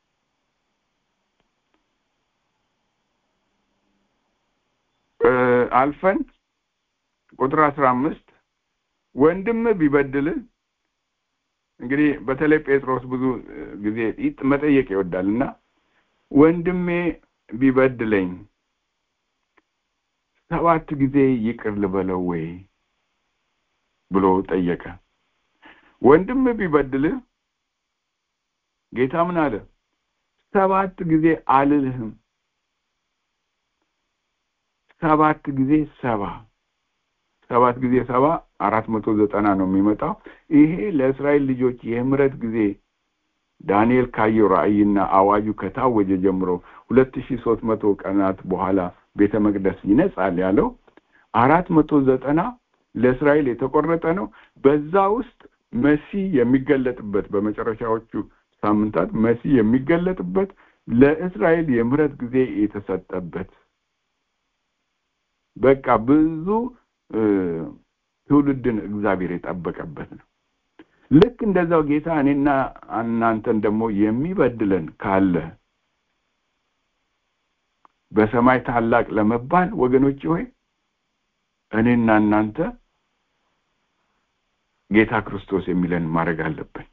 አልፈን ቁጥር አስራ አምስት ወንድም ቢበድል እንግዲህ በተለይ ጴጥሮስ ብዙ ጊዜ መጠየቅ ይወዳል እና ወንድሜ ቢበድለኝ ሰባት ጊዜ ይቅር ልበለው ወይ ብሎ ጠየቀ ወንድም ቢበድል ጌታ ምን አለ ሰባት ጊዜ አልልህም ሰባት ጊዜ ሰባ ሰባት ጊዜ ሰባ አራት መቶ ዘጠና ነው የሚመጣው ይሄ ለእስራኤል ልጆች የምህረት ጊዜ ዳንኤል ካየው ራእይና አዋጁ ከታወጀ ጀምሮ ሁለት ሺ ሶስት መቶ ቀናት በኋላ ቤተ መቅደስ ይነጻል ያለው አራት መቶ ዘጠና ለእስራኤል የተቆረጠ ነው በዛ ውስጥ መሲ የሚገለጥበት በመጨረሻዎቹ ሳምንታት መሲ የሚገለጥበት ለእስራኤል የምህረት ጊዜ የተሰጠበት በቃ ብዙ ትውልድን እግዚአብሔር የጠበቀበት ነው ልክ እንደዛው ጌታ እኔና እናንተን ደግሞ የሚበድለን ካለ በሰማይ ታላቅ ለመባል ወገኖች ሆይ እኔና እናንተ ጌታ ክርስቶስ የሚለን ማድረግ አለብን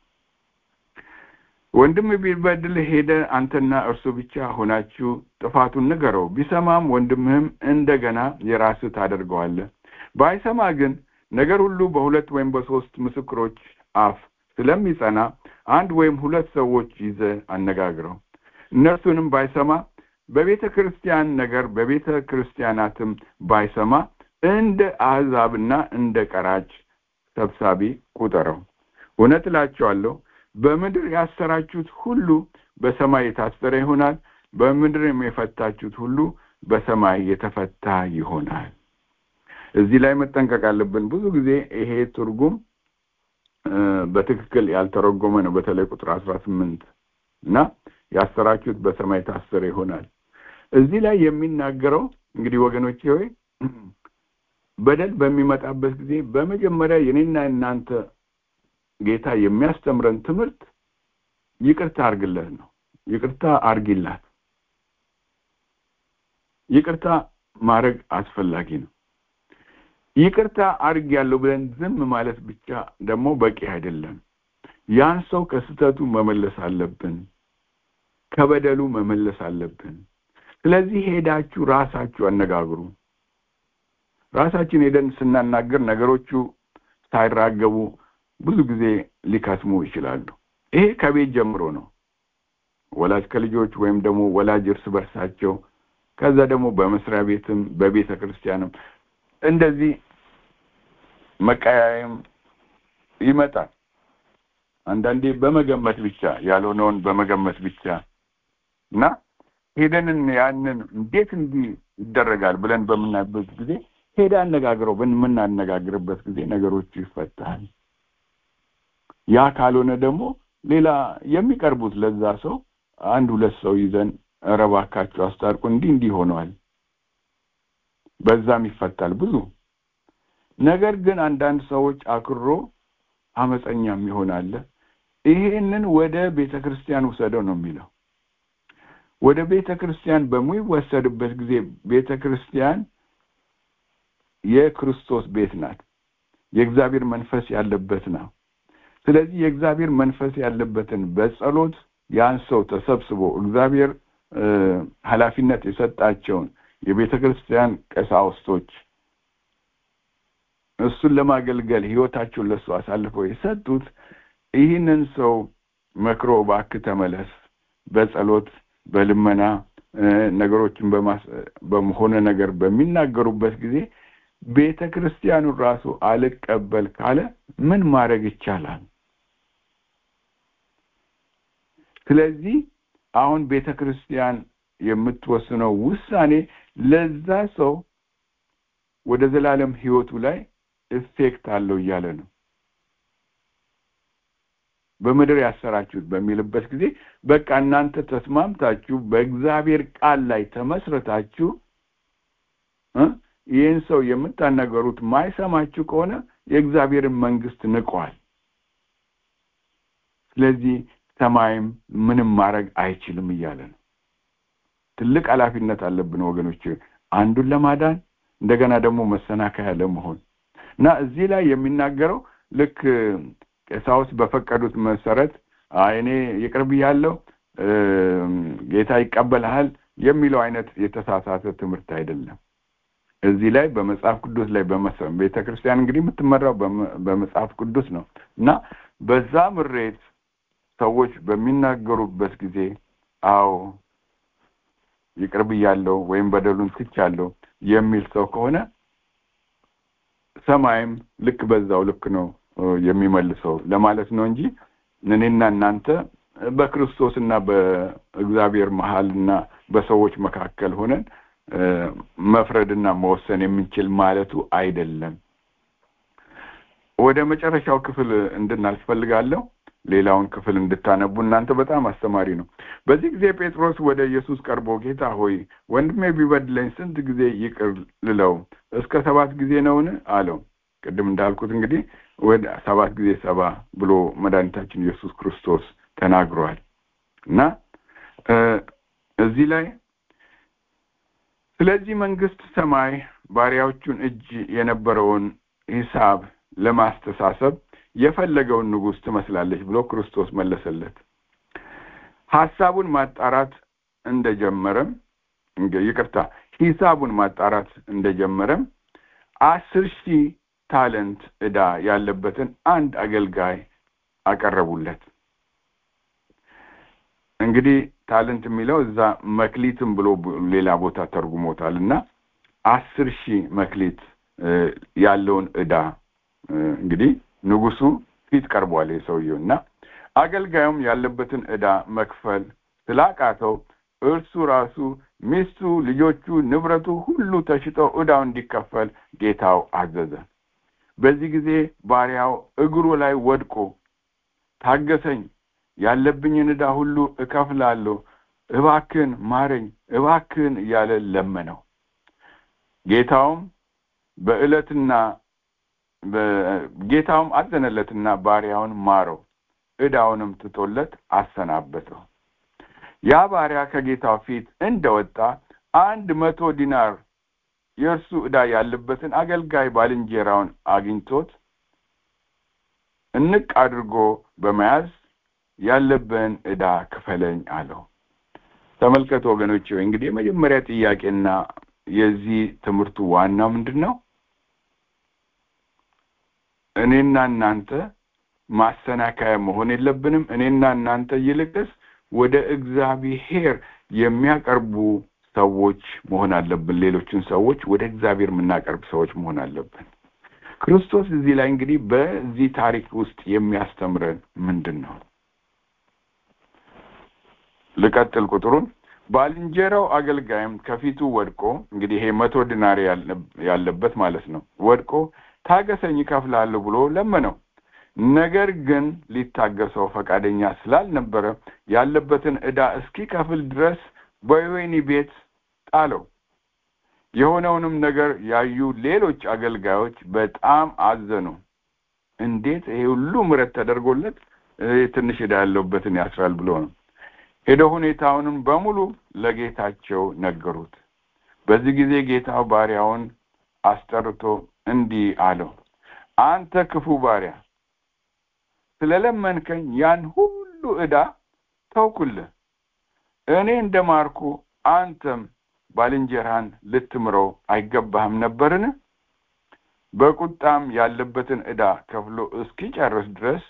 ወንድም ቢበድል ሄደ አንተና እርሱ ብቻ ሆናችሁ ጥፋቱን ንገረው ቢሰማም ወንድምህም እንደገና የራስህ ታደርገዋለህ ባይሰማ ግን ነገር ሁሉ በሁለት ወይም በሶስት ምስክሮች አፍ ስለሚጸና አንድ ወይም ሁለት ሰዎች ይዘ አነጋግረው እነርሱንም ባይሰማ በቤተ ክርስቲያን ነገር በቤተ ክርስቲያናትም ባይሰማ እንደ አሕዛብና እንደ ቀራጭ ሰብሳቢ ቁጠረው እውነት እላቸዋለሁ በምድር ያሰራችሁት ሁሉ በሰማይ የታሰረ ይሆናል በምድርም የፈታችሁት ሁሉ በሰማይ የተፈታ ይሆናል እዚህ ላይ መጠንቀቅ አለብን ብዙ ጊዜ ይሄ ትርጉም በትክክል ያልተረጎመ ነው በተለይ ቁጥር አስራ ስምንት እና ያሰራችሁት በሰማይ ታሰረ ይሆናል እዚህ ላይ የሚናገረው እንግዲህ ወገኖቼ ሆይ በደል በሚመጣበት ጊዜ በመጀመሪያ የኔና እናንተ ጌታ የሚያስተምረን ትምህርት ይቅርታ አርግለት ነው ይቅርታ አርጊላት ይቅርታ ማድረግ አስፈላጊ ነው ይቅርታ አርግ ያለው ብለን ዝም ማለት ብቻ ደግሞ በቂ አይደለም ያን ሰው ከስተቱ መመለስ አለብን ከበደሉ መመለስ አለብን ስለዚህ ሄዳችሁ ራሳችሁ አነጋግሩ ራሳችን ሄደን ስናናገር ነገሮቹ ሳይራገቡ ብዙ ጊዜ ሊከስሙ ይችላሉ ይሄ ከቤት ጀምሮ ነው ወላጅ ከልጆች ወይም ደግሞ ወላጅ እርስ በርሳቸው ከዛ ደግሞ በመስሪያ ቤትም በቤተ ክርስቲያንም እንደዚህ መቀያየም ይመጣል አንዳንዴ በመገመት ብቻ ያልሆነውን በመገመት ብቻ እና ሄደንን ያንን እንዴት እንዲህ ይደረጋል ብለን በምናይበት ጊዜ ሄደ አነጋግረው በምናነጋግርበት ጊዜ ነገሮቹ ይፈታል ያ ካልሆነ ደግሞ ሌላ የሚቀርቡት ለዛ ሰው አንድ ሁለት ሰው ይዘን እረባካቸው አስታርቁ እንዲህ እንዲህ ሆነዋል በዛም ይፈታል ብዙ ነገር ግን አንዳንድ ሰዎች አክሮ አመፀኛም ይሆናል ይሄንን ወደ ቤተ ክርስቲያን ውሰደው ነው የሚለው ወደ ቤተ ክርስቲያን በሚወሰድበት ጊዜ ቤተ ክርስቲያን የክርስቶስ ቤት ናት የእግዚአብሔር መንፈስ ያለበት ነው ስለዚህ የእግዚአብሔር መንፈስ ያለበትን በጸሎት ያን ሰው ተሰብስቦ እግዚአብሔር ኃላፊነት የሰጣቸውን የቤተ ክርስቲያን ቀሳውስቶች እሱን ለማገልገል ህይወታቸውን ለሱ አሳልፈው የሰጡት ይህንን ሰው መክሮ እባክህ ተመለስ በጸሎት በልመና ነገሮችን በሆነ ነገር በሚናገሩበት ጊዜ ቤተ ክርስቲያኑ ራሱ አልቀበል ካለ ምን ማድረግ ይቻላል ስለዚህ አሁን ቤተ ክርስቲያን የምትወስነው ውሳኔ ለዛ ሰው ወደ ዘላለም ህይወቱ ላይ ኢፌክት አለው እያለ ነው በምድር ያሰራችሁት በሚልበት ጊዜ በቃ እናንተ ተስማምታችሁ በእግዚአብሔር ቃል ላይ ተመስረታችሁ እ ይህን ሰው የምታናገሩት ማይሰማችሁ ከሆነ የእግዚአብሔርን መንግስት ንቋል። ስለዚህ ሰማይም ምንም ማድረግ አይችልም እያለ ነው። ትልቅ ኃላፊነት አለብን ወገኖች፣ አንዱን ለማዳን እንደገና ደግሞ መሰናከያ ለመሆን እና እዚህ ላይ የሚናገረው ልክ ቀሳውስት በፈቀዱት መሰረት አይ እኔ ይቅር ብያለሁ ጌታ ይቀበልሃል የሚለው አይነት የተሳሳተ ትምህርት አይደለም። እዚህ ላይ በመጽሐፍ ቅዱስ ላይ ቤተ ክርስቲያን እንግዲህ የምትመራው በመጽሐፍ ቅዱስ ነው እና በዛ ምሬት ሰዎች በሚናገሩበት ጊዜ አዎ ይቅር ብያለሁ ወይም በደሉን ትቻለሁ የሚል ሰው ከሆነ ሰማይም ልክ በዛው ልክ ነው የሚመልሰው ለማለት ነው እንጂ እኔና እናንተ በክርስቶስና በእግዚአብሔር መሀልና በሰዎች መካከል ሆነን መፍረድና መወሰን የምንችል ማለቱ አይደለም። ወደ መጨረሻው ክፍል እንድናልፍ ፈልጋለሁ። ሌላውን ክፍል እንድታነቡ እናንተ በጣም አስተማሪ ነው። በዚህ ጊዜ ጴጥሮስ ወደ ኢየሱስ ቀርቦ ጌታ ሆይ ወንድሜ ቢበድለኝ ስንት ጊዜ ይቅር ልለው? እስከ ሰባት ጊዜ ነውን? አለው። ቅድም እንዳልኩት እንግዲህ ወደ ሰባት ጊዜ ሰባ ብሎ መድኃኒታችን ኢየሱስ ክርስቶስ ተናግሯል እና እዚህ ላይ ስለዚህ መንግስት ሰማይ ባሪያዎቹን እጅ የነበረውን ሂሳብ ለማስተሳሰብ የፈለገውን ንጉሥ ትመስላለች ብሎ ክርስቶስ መለሰለት። ሀሳቡን ማጣራት እንደጀመረም ይቅርታ፣ ሂሳቡን ማጣራት እንደጀመረም አስር ሺህ ታለንት ዕዳ ያለበትን አንድ አገልጋይ አቀረቡለት። እንግዲህ ታለንት የሚለው እዛ መክሊትም ብሎ ሌላ ቦታ ተርጉሞታል እና አስር ሺህ መክሊት ያለውን ዕዳ እንግዲህ ንጉሱ ፊት ቀርቧል የሰውየው እና አገልጋዩም ያለበትን ዕዳ መክፈል ስላቃተው እርሱ ራሱ ሚስቱ፣ ልጆቹ፣ ንብረቱ ሁሉ ተሽጠው ዕዳው እንዲከፈል ጌታው አዘዘ። በዚህ ጊዜ ባሪያው እግሩ ላይ ወድቆ ታገሰኝ፣ ያለብኝን ዕዳ ሁሉ እከፍላለሁ፣ እባክን ማረኝ፣ እባክን እያለ ለመነው። ጌታውም በዕለትና ጌታውም አዘነለትና ባሪያውን ማረው፣ ዕዳውንም ትቶለት አሰናበተው። ያ ባሪያ ከጌታው ፊት እንደወጣ አንድ መቶ ዲናር የእርሱ ዕዳ ያለበትን አገልጋይ ባልንጀራውን አግኝቶት እንቅ አድርጎ በመያዝ ያለብህን ዕዳ ክፈለኝ አለው። ተመልከቱ ወገኖች፣ እንግዲህ የመጀመሪያ ጥያቄና የዚህ ትምህርቱ ዋናው ምንድን ነው? እኔና እናንተ ማሰናከያ መሆን የለብንም። እኔና እናንተ ይልቅስ ወደ እግዚአብሔር የሚያቀርቡ ሰዎች መሆን አለብን። ሌሎችን ሰዎች ወደ እግዚአብሔር የምናቀርብ ሰዎች መሆን አለብን። ክርስቶስ እዚህ ላይ እንግዲህ በዚህ ታሪክ ውስጥ የሚያስተምረን ምንድን ነው? ልቀጥል ቁጥሩን። ባልንጀራው አገልጋይም ከፊቱ ወድቆ እንግዲህ ይሄ መቶ ዲናር ያለበት ማለት ነው። ወድቆ ታገሰኝ እከፍልሃለሁ ብሎ ለመነው። ነገር ግን ሊታገሰው ፈቃደኛ ስላልነበረ ያለበትን ዕዳ እስኪከፍል ድረስ በወህኒ ቤት ጣለው። የሆነውንም ነገር ያዩ ሌሎች አገልጋዮች በጣም አዘኑ። እንዴት ይሄ ሁሉ ምሕረት ተደርጎለት ትንሽ ዕዳ ያለበትን ያስራል ብሎ ነው። ሄደው ሁኔታውንም በሙሉ ለጌታቸው ነገሩት። በዚህ ጊዜ ጌታው ባሪያውን አስጠርቶ እንዲህ አለው፣ አንተ ክፉ ባሪያ ስለለመንከኝ ያን ሁሉ ዕዳ ተውኩልህ። እኔ እንደ ማርኩ አንተም ባልንጀራህን ልትምረው አይገባህም ነበርን? በቁጣም ያለበትን ዕዳ ከፍሎ እስኪጨርስ ድረስ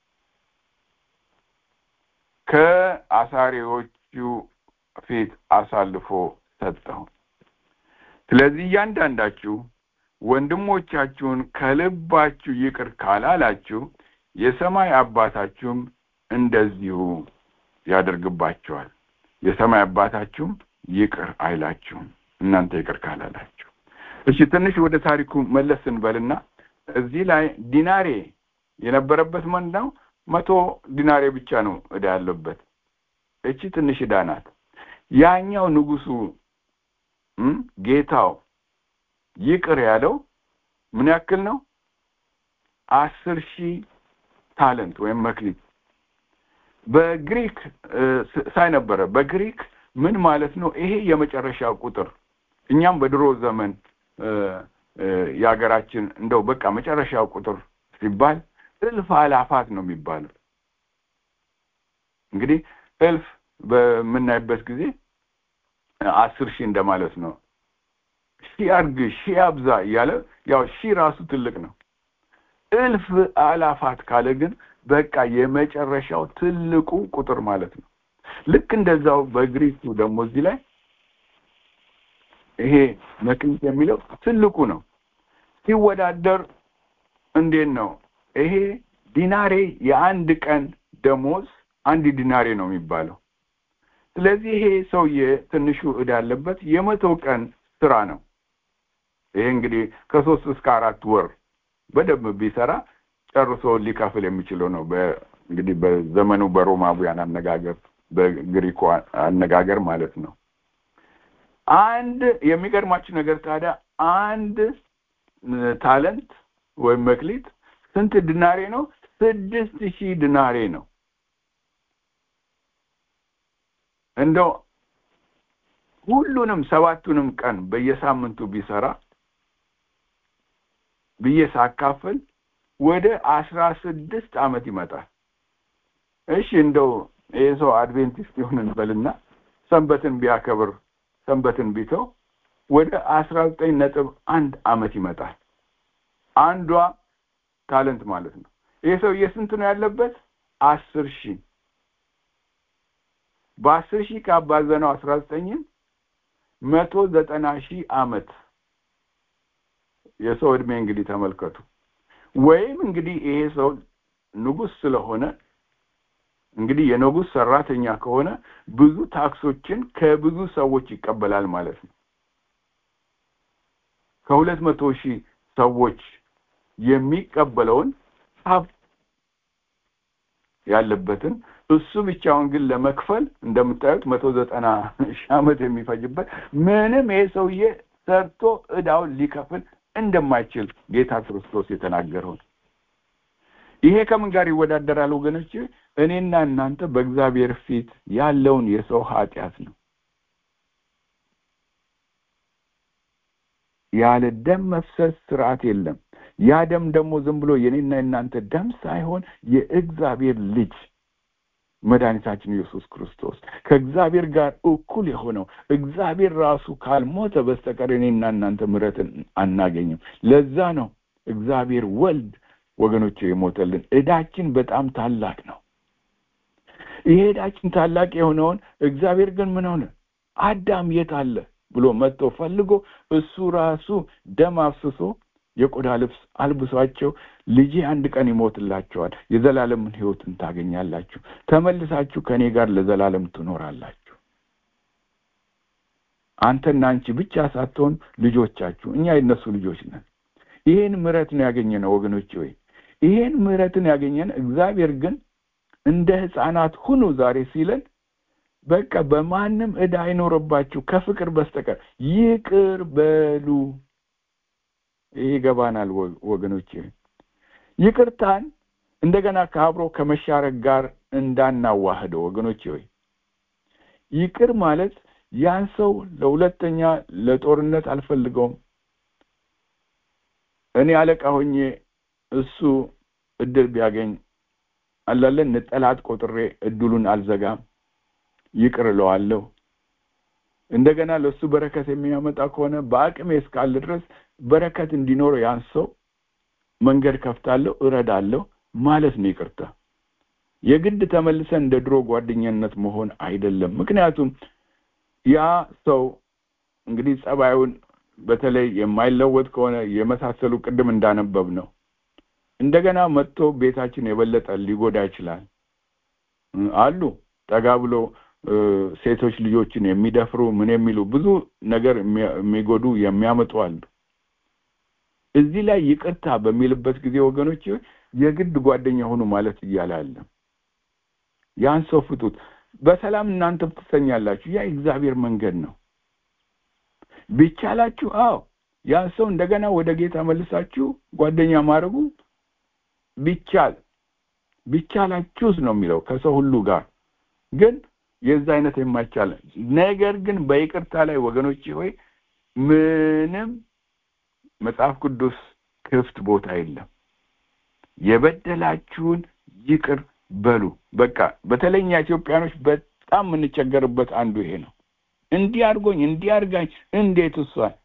ከአሳሪዎቹ ፊት አሳልፎ ሰጠው። ስለዚህ እያንዳንዳችሁ ወንድሞቻችሁን ከልባችሁ ይቅር ካላላችሁ የሰማይ አባታችሁም እንደዚሁ ያደርግባቸዋል። የሰማይ አባታችሁም ይቅር አይላችሁም እናንተ ይቅር ካላላችሁ። እሺ ትንሽ ወደ ታሪኩ መለስ እንበልና እዚህ ላይ ዲናሬ የነበረበት ማን ነው? መቶ ዲናሬ ብቻ ነው ዕዳ ያለበት። እቺ ትንሽ ዕዳ ናት። ያኛው ንጉሱ ጌታው ይቅር ያለው ምን ያክል ነው? አስር ሺህ ታለንት ወይም መክሊት በግሪክ ሳይ ነበረ። በግሪክ ምን ማለት ነው? ይሄ የመጨረሻ ቁጥር እኛም በድሮ ዘመን የሀገራችን እንደው በቃ መጨረሻው ቁጥር ሲባል እልፍ አላፋት ነው የሚባለው። እንግዲህ እልፍ በምናይበት ጊዜ አስር ሺህ እንደማለት ነው። ሺህ አድርግ ሺህ አብዛ እያለ ያው ሺህ ራሱ ትልቅ ነው። እልፍ አላፋት ካለ ግን በቃ የመጨረሻው ትልቁ ቁጥር ማለት ነው። ልክ እንደዛው በግሪኩ ደግሞ እዚህ ላይ ይሄ መክሊት የሚለው ትልቁ ነው። ሲወዳደር እንዴት ነው? ይሄ ዲናሬ የአንድ ቀን ደሞዝ አንድ ዲናሬ ነው የሚባለው። ስለዚህ ይሄ ሰውዬ ትንሹ ዕዳ ያለበት የመቶ ቀን ስራ ነው። ይሄ እንግዲህ ከሶስት እስከ አራት ወር በደንብ ቢሰራ ጨርሶ ሊከፍል የሚችለው ነው። እንግዲህ በዘመኑ በሮማውያን አነጋገር፣ በግሪኮ አነጋገር ማለት ነው። አንድ የሚገርማችሁ ነገር ታዲያ አንድ ታለንት ወይም መክሊት ስንት ድናሬ ነው? ስድስት ሺህ ድናሬ ነው። እንደው ሁሉንም ሰባቱንም ቀን በየሳምንቱ ቢሰራ ብዬ ሳካፍል ወደ አስራ ስድስት ዓመት ይመጣል። እሺ እንደው ይህ ሰው አድቬንቲስት ይሁን እንበልና ሰንበትን ቢያከብር ሰንበትን ቢተው ወደ አስራ ዘጠኝ ነጥብ አንድ ዓመት ይመጣል። አንዷ ታለንት ማለት ነው። ይህ ሰውዬ ስንት ነው ያለበት? አስር ሺህ በአስር ሺህ ካባዘነው አስራ ዘጠኝን መቶ ዘጠና ሺህ ዓመት የሰው ዕድሜ እንግዲህ ተመልከቱ። ወይም እንግዲህ ይሄ ሰው ንጉሥ ስለሆነ እንግዲህ የንጉሥ ሰራተኛ ከሆነ ብዙ ታክሶችን ከብዙ ሰዎች ይቀበላል ማለት ነው። ከሁለት መቶ ሺህ ሰዎች የሚቀበለውን ሀብት ያለበትን እሱ ብቻውን ግን ለመክፈል እንደምታዩት መቶ ዘጠና ሺህ ዓመት የሚፈጅበት ምንም ይሄ ሰውዬ ሰርቶ ዕዳውን ሊከፍል እንደማይችል ጌታ ክርስቶስ የተናገረው ነው። ይሄ ከምን ጋር ይወዳደራል ወገኖች? እኔና እናንተ በእግዚአብሔር ፊት ያለውን የሰው ኃጢአት ነው። ያለ ደም መፍሰስ ስርዓት የለም። ያ ደም ደግሞ ዝም ብሎ የኔና የእናንተ ደም ሳይሆን የእግዚአብሔር ልጅ መድኃኒታችን ኢየሱስ ክርስቶስ ከእግዚአብሔር ጋር እኩል የሆነው እግዚአብሔር ራሱ ካልሞተ በስተቀር እኔና እናንተ ምሕረትን አናገኝም። ለዛ ነው እግዚአብሔር ወልድ ወገኖች የሞተልን። ዕዳችን በጣም ታላቅ ነው። ይሄ ዕዳችን ታላቅ የሆነውን እግዚአብሔር ግን ምን ሆነ? አዳም የት አለ ብሎ መጥቶ ፈልጎ እሱ ራሱ ደም አፍስሶ የቆዳ ልብስ አልብሷቸው ልጄ አንድ ቀን ይሞትላቸዋል፣ የዘላለምን ሕይወትን ታገኛላችሁ፣ ተመልሳችሁ ከእኔ ጋር ለዘላለም ትኖራላችሁ። አንተና አንቺ ብቻ ሳትሆን ልጆቻችሁ፣ እኛ የነሱ ልጆች ነን። ይሄን ምሕረት ነው ያገኘነው ወገኖች ወይ ይሄን ምሕረትን ያገኘን እግዚአብሔር ግን እንደ ሕፃናት ሁኑ ዛሬ ሲለን በቃ በማንም ዕዳ አይኖርባችሁ ከፍቅር በስተቀር ይቅር በሉ። ይሄ ይገባናል ወገኖች። ይቅርታን እንደገና ከአብሮ ከመሻረክ ጋር እንዳናዋህደው ወገኖች ሆይ ይቅር ማለት ያን ሰው ለሁለተኛ ለጦርነት አልፈልገውም፣ እኔ አለቃ ሆኜ እሱ እድል ቢያገኝ አላለን ጠላት ቆጥሬ እድሉን አልዘጋም፣ ይቅር እለዋለሁ። እንደገና ለእሱ በረከት የሚያመጣ ከሆነ በአቅሜ እስካለ ድረስ በረከት እንዲኖረው ያን ሰው መንገድ ከፍታለሁ፣ እረዳለሁ ማለት ነው ይቅርታ። የግድ ተመልሰን እንደ ድሮ ጓደኛነት መሆን አይደለም። ምክንያቱም ያ ሰው እንግዲህ ጸባዩን በተለይ የማይለወጥ ከሆነ የመሳሰሉ ቅድም እንዳነበብ ነው እንደገና መጥቶ ቤታችን የበለጠ ሊጎዳ ይችላል። አሉ ጠጋ ብሎ ሴቶች ልጆችን የሚደፍሩ ምን የሚሉ ብዙ ነገር የሚጎዱ የሚያመጡ አሉ። እዚህ ላይ ይቅርታ በሚልበት ጊዜ ወገኖች የግድ ጓደኛ ሆኑ ማለት እያለ አለ። ያን ሰው ፍቱት፣ በሰላም እናንተም ትሰኛላችሁ። ያ እግዚአብሔር መንገድ ነው። ቢቻላችሁ፣ አዎ ያን ሰው እንደገና ወደ ጌታ መልሳችሁ ጓደኛ ማድረጉ ቢቻል ቢቻላችሁስ ነው የሚለው ከሰው ሁሉ ጋር ግን የዛ አይነት የማይቻል ነገር ግን በይቅርታ ላይ ወገኖቼ ሆይ ምንም መጽሐፍ ቅዱስ ክፍት ቦታ የለም የበደላችሁን ይቅር በሉ በቃ በተለይ እኛ ኢትዮጵያኖች በጣም የምንቸገርበት አንዱ ይሄ ነው እንዲህ አድርጎኝ እንዲህ አድርጋኝ እንዴት እሷን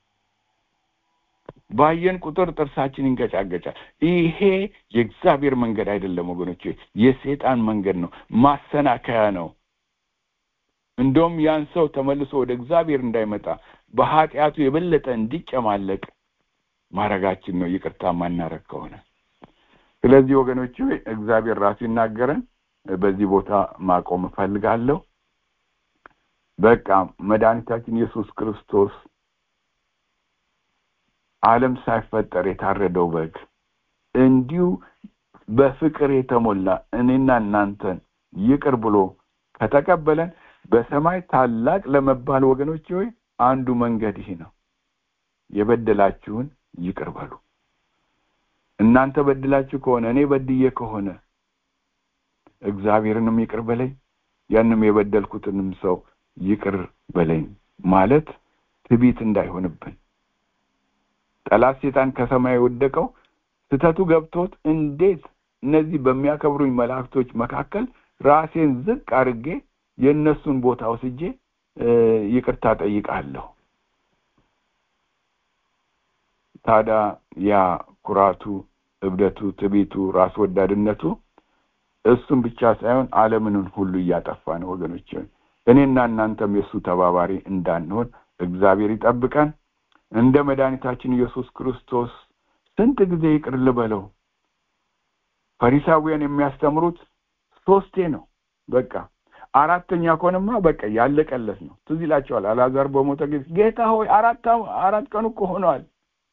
ባየን ቁጥር ጥርሳችን ይንገጫገጫል ይሄ የእግዚአብሔር መንገድ አይደለም ወገኖች የሴጣን መንገድ ነው ማሰናከያ ነው እንደውም ያን ሰው ተመልሶ ወደ እግዚአብሔር እንዳይመጣ በኃጢአቱ የበለጠ እንዲጨማለቅ ማድረጋችን ነው ይቅርታ ማናረግ ከሆነ ስለዚህ ወገኖች እግዚአብሔር ራሱ ይናገረን በዚህ ቦታ ማቆም እፈልጋለሁ በቃ መድኃኒታችን ኢየሱስ ክርስቶስ ዓለም ሳይፈጠር የታረደው በግ እንዲሁ በፍቅር የተሞላ እኔና እናንተን ይቅር ብሎ ከተቀበለን በሰማይ ታላቅ ለመባል ወገኖች ሆይ አንዱ መንገድ ይህ ነው የበደላችሁን ይቅር በሉ እናንተ በድላችሁ ከሆነ እኔ በድዬ ከሆነ እግዚአብሔርንም ይቅር በለኝ ያንም የበደልኩትንም ሰው ይቅር በለኝ ማለት ትቢት እንዳይሆንብን ጠላት ሴጣን ከሰማይ የወደቀው ስተቱ ገብቶት እንዴት እነዚህ በሚያከብሩኝ መላእክቶች መካከል ራሴን ዝቅ አድርጌ የእነሱን ቦታ ወስጄ ይቅርታ ጠይቃለሁ ታዲያ ያ ኩራቱ እብደቱ ትቢቱ ራስ ወዳድነቱ እሱም ብቻ ሳይሆን አለምንን ሁሉ እያጠፋ ነው ወገኖች እኔና እናንተም የእሱ ተባባሪ እንዳንሆን እግዚአብሔር ይጠብቀን እንደ መድኃኒታችን ኢየሱስ ክርስቶስ ስንት ጊዜ ይቅር ልበለው ፈሪሳውያን የሚያስተምሩት ሶስቴ ነው በቃ አራተኛ ከሆነማ በቃ ያለቀለት ነው ትዝ ይላቸዋል አላዛር በሞተ ጊዜ ጌታ ሆይ አራት አራት ቀኑ እኮ ሆነዋል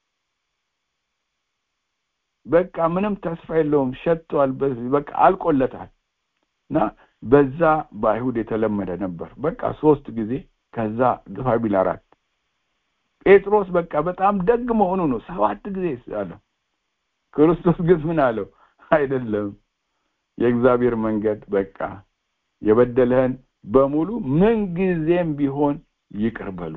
በቃ ምንም ተስፋ የለውም ሸጥቷል በቃ አልቆለታል እና በዛ በአይሁድ የተለመደ ነበር በቃ ሶስት ጊዜ ከዛ ግፋ ቢል አራት ጴጥሮስ በቃ በጣም ደግ መሆኑ ነው ሰባት ጊዜ አለው ክርስቶስ ግን ምን አለው አይደለም የእግዚአብሔር መንገድ በቃ የበደለህን በሙሉ ምን ጊዜም ቢሆን ይቅር በሉ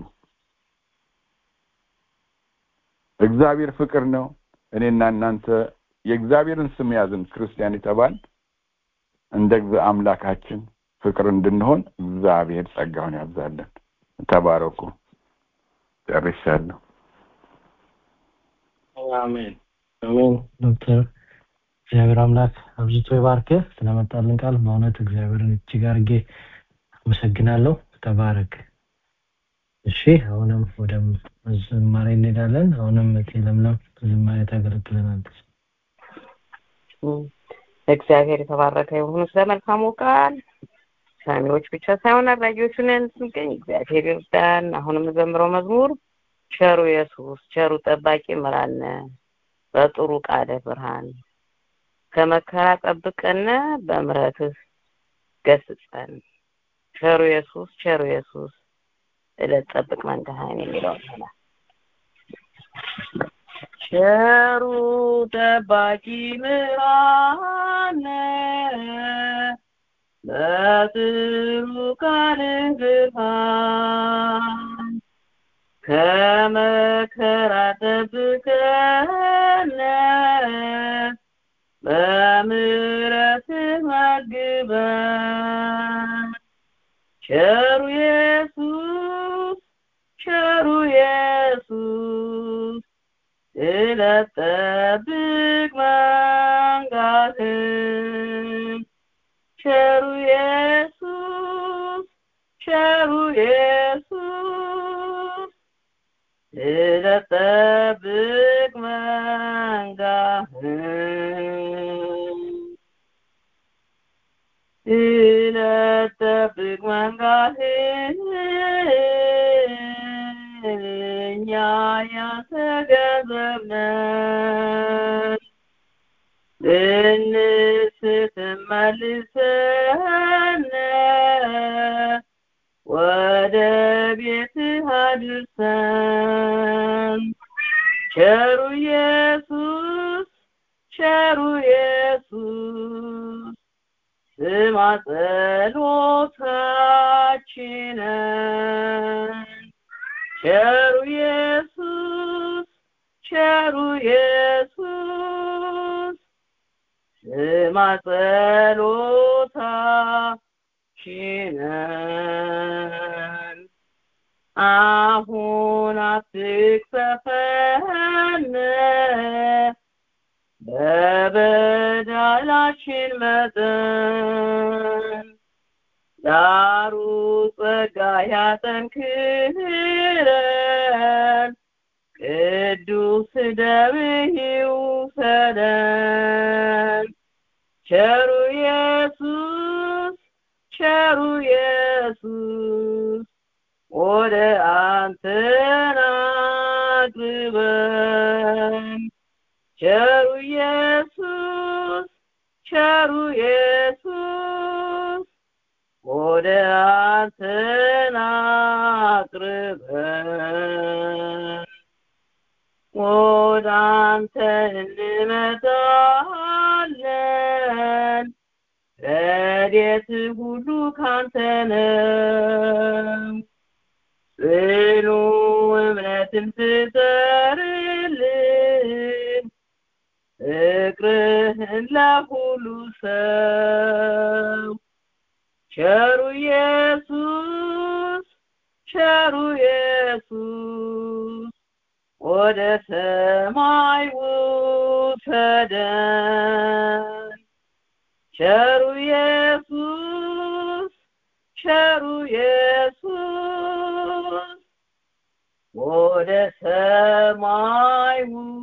እግዚአብሔር ፍቅር ነው እኔና እናንተ የእግዚአብሔርን ስም ያዝን ክርስቲያን የተባል እንደ አምላካችን ፍቅር እንድንሆን እግዚአብሔር ጸጋውን ያብዛለን ተባረኩ ጨርሻለሁ አሜን አሜን ዶክተር እግዚአብሔር አምላክ አብዝቶ ይባርክህ ስለመጣልን ቃል በእውነት እግዚአብሔርን እጅግ አድርጌ አመሰግናለሁ ተባረክ እሺ አሁንም ወደ ዝማሬ እንሄዳለን አሁንም እቴ ለምለም ዝማሬ ታገለግለናለች እግዚአብሔር የተባረከ ይሁን ስለ መልካሙ ቃል ሰሚዎች ብቻ ሳይሆን አድራጊዎቹ ነን ስንገኝ እግዚአብሔር ይርዳን አሁንም ዘምረው መዝሙር ቸሩ ኢየሱስ ቸሩ ጠባቂ ምራነ በጥሩ ቃለ ብርሃን ከመከራ ጠብቀን በምረትህ ገስጸን ቸሩ ኢየሱስ ቸሩ ኢየሱስ እለት ጠብቅ መንገድህን የሚለው ይሆናል ቸሩ ጠባቂ ምራነ በጥሩ ቃልህ ብርሃን ከመከራ ጠብቀን በምሕረትህ መግበን ቸሩ ኢየሱስ ቸሩ ኢየሱስ ስለጠብቅ መንጋህን ቸሩ ኢየሱስ ቸሩ ኢየሱስ ስለጠብቅ መንጋህን ስለጠብቅ መንጋህን እኛ ያንተ ገንዘብ ነን ልንስት መልሰን ወደ ቤትህ አድርሰን ቸሩ ኢየሱስ ቸሩ ኢየሱስ ስማ ጸሎታችንን ቸሩ ኢየሱስ ቸሩ ኢየሱስ ስማ ጸሎታችንን አሁን አትቅሰፈን በበደላችን መጠን ዳሩ ጸጋ ያጠንክረን ቅዱስ ደምህ ይውሰደን ቸሩ ኢየሱስ ቸሩ ኢየሱስ ወደ አንተ አቅርበን ቸሩ ኢየሱስ ቸሩ ኢየሱስ ወደ አንተ አቅርበን ወደ አንተ እንመጣለን ረድኤት ሁሉ ካንተ ነው ጽኑ እምነትን ፍጠርልን ፍቅርህን ለሁሉ ሰው ቸሩ ኢየሱስ ቸሩ ኢየሱስ ወደ ሰማይ ውሰደን ቸሩ ኢየሱስ ቸሩ ኢየሱስ ወደ ሰማይ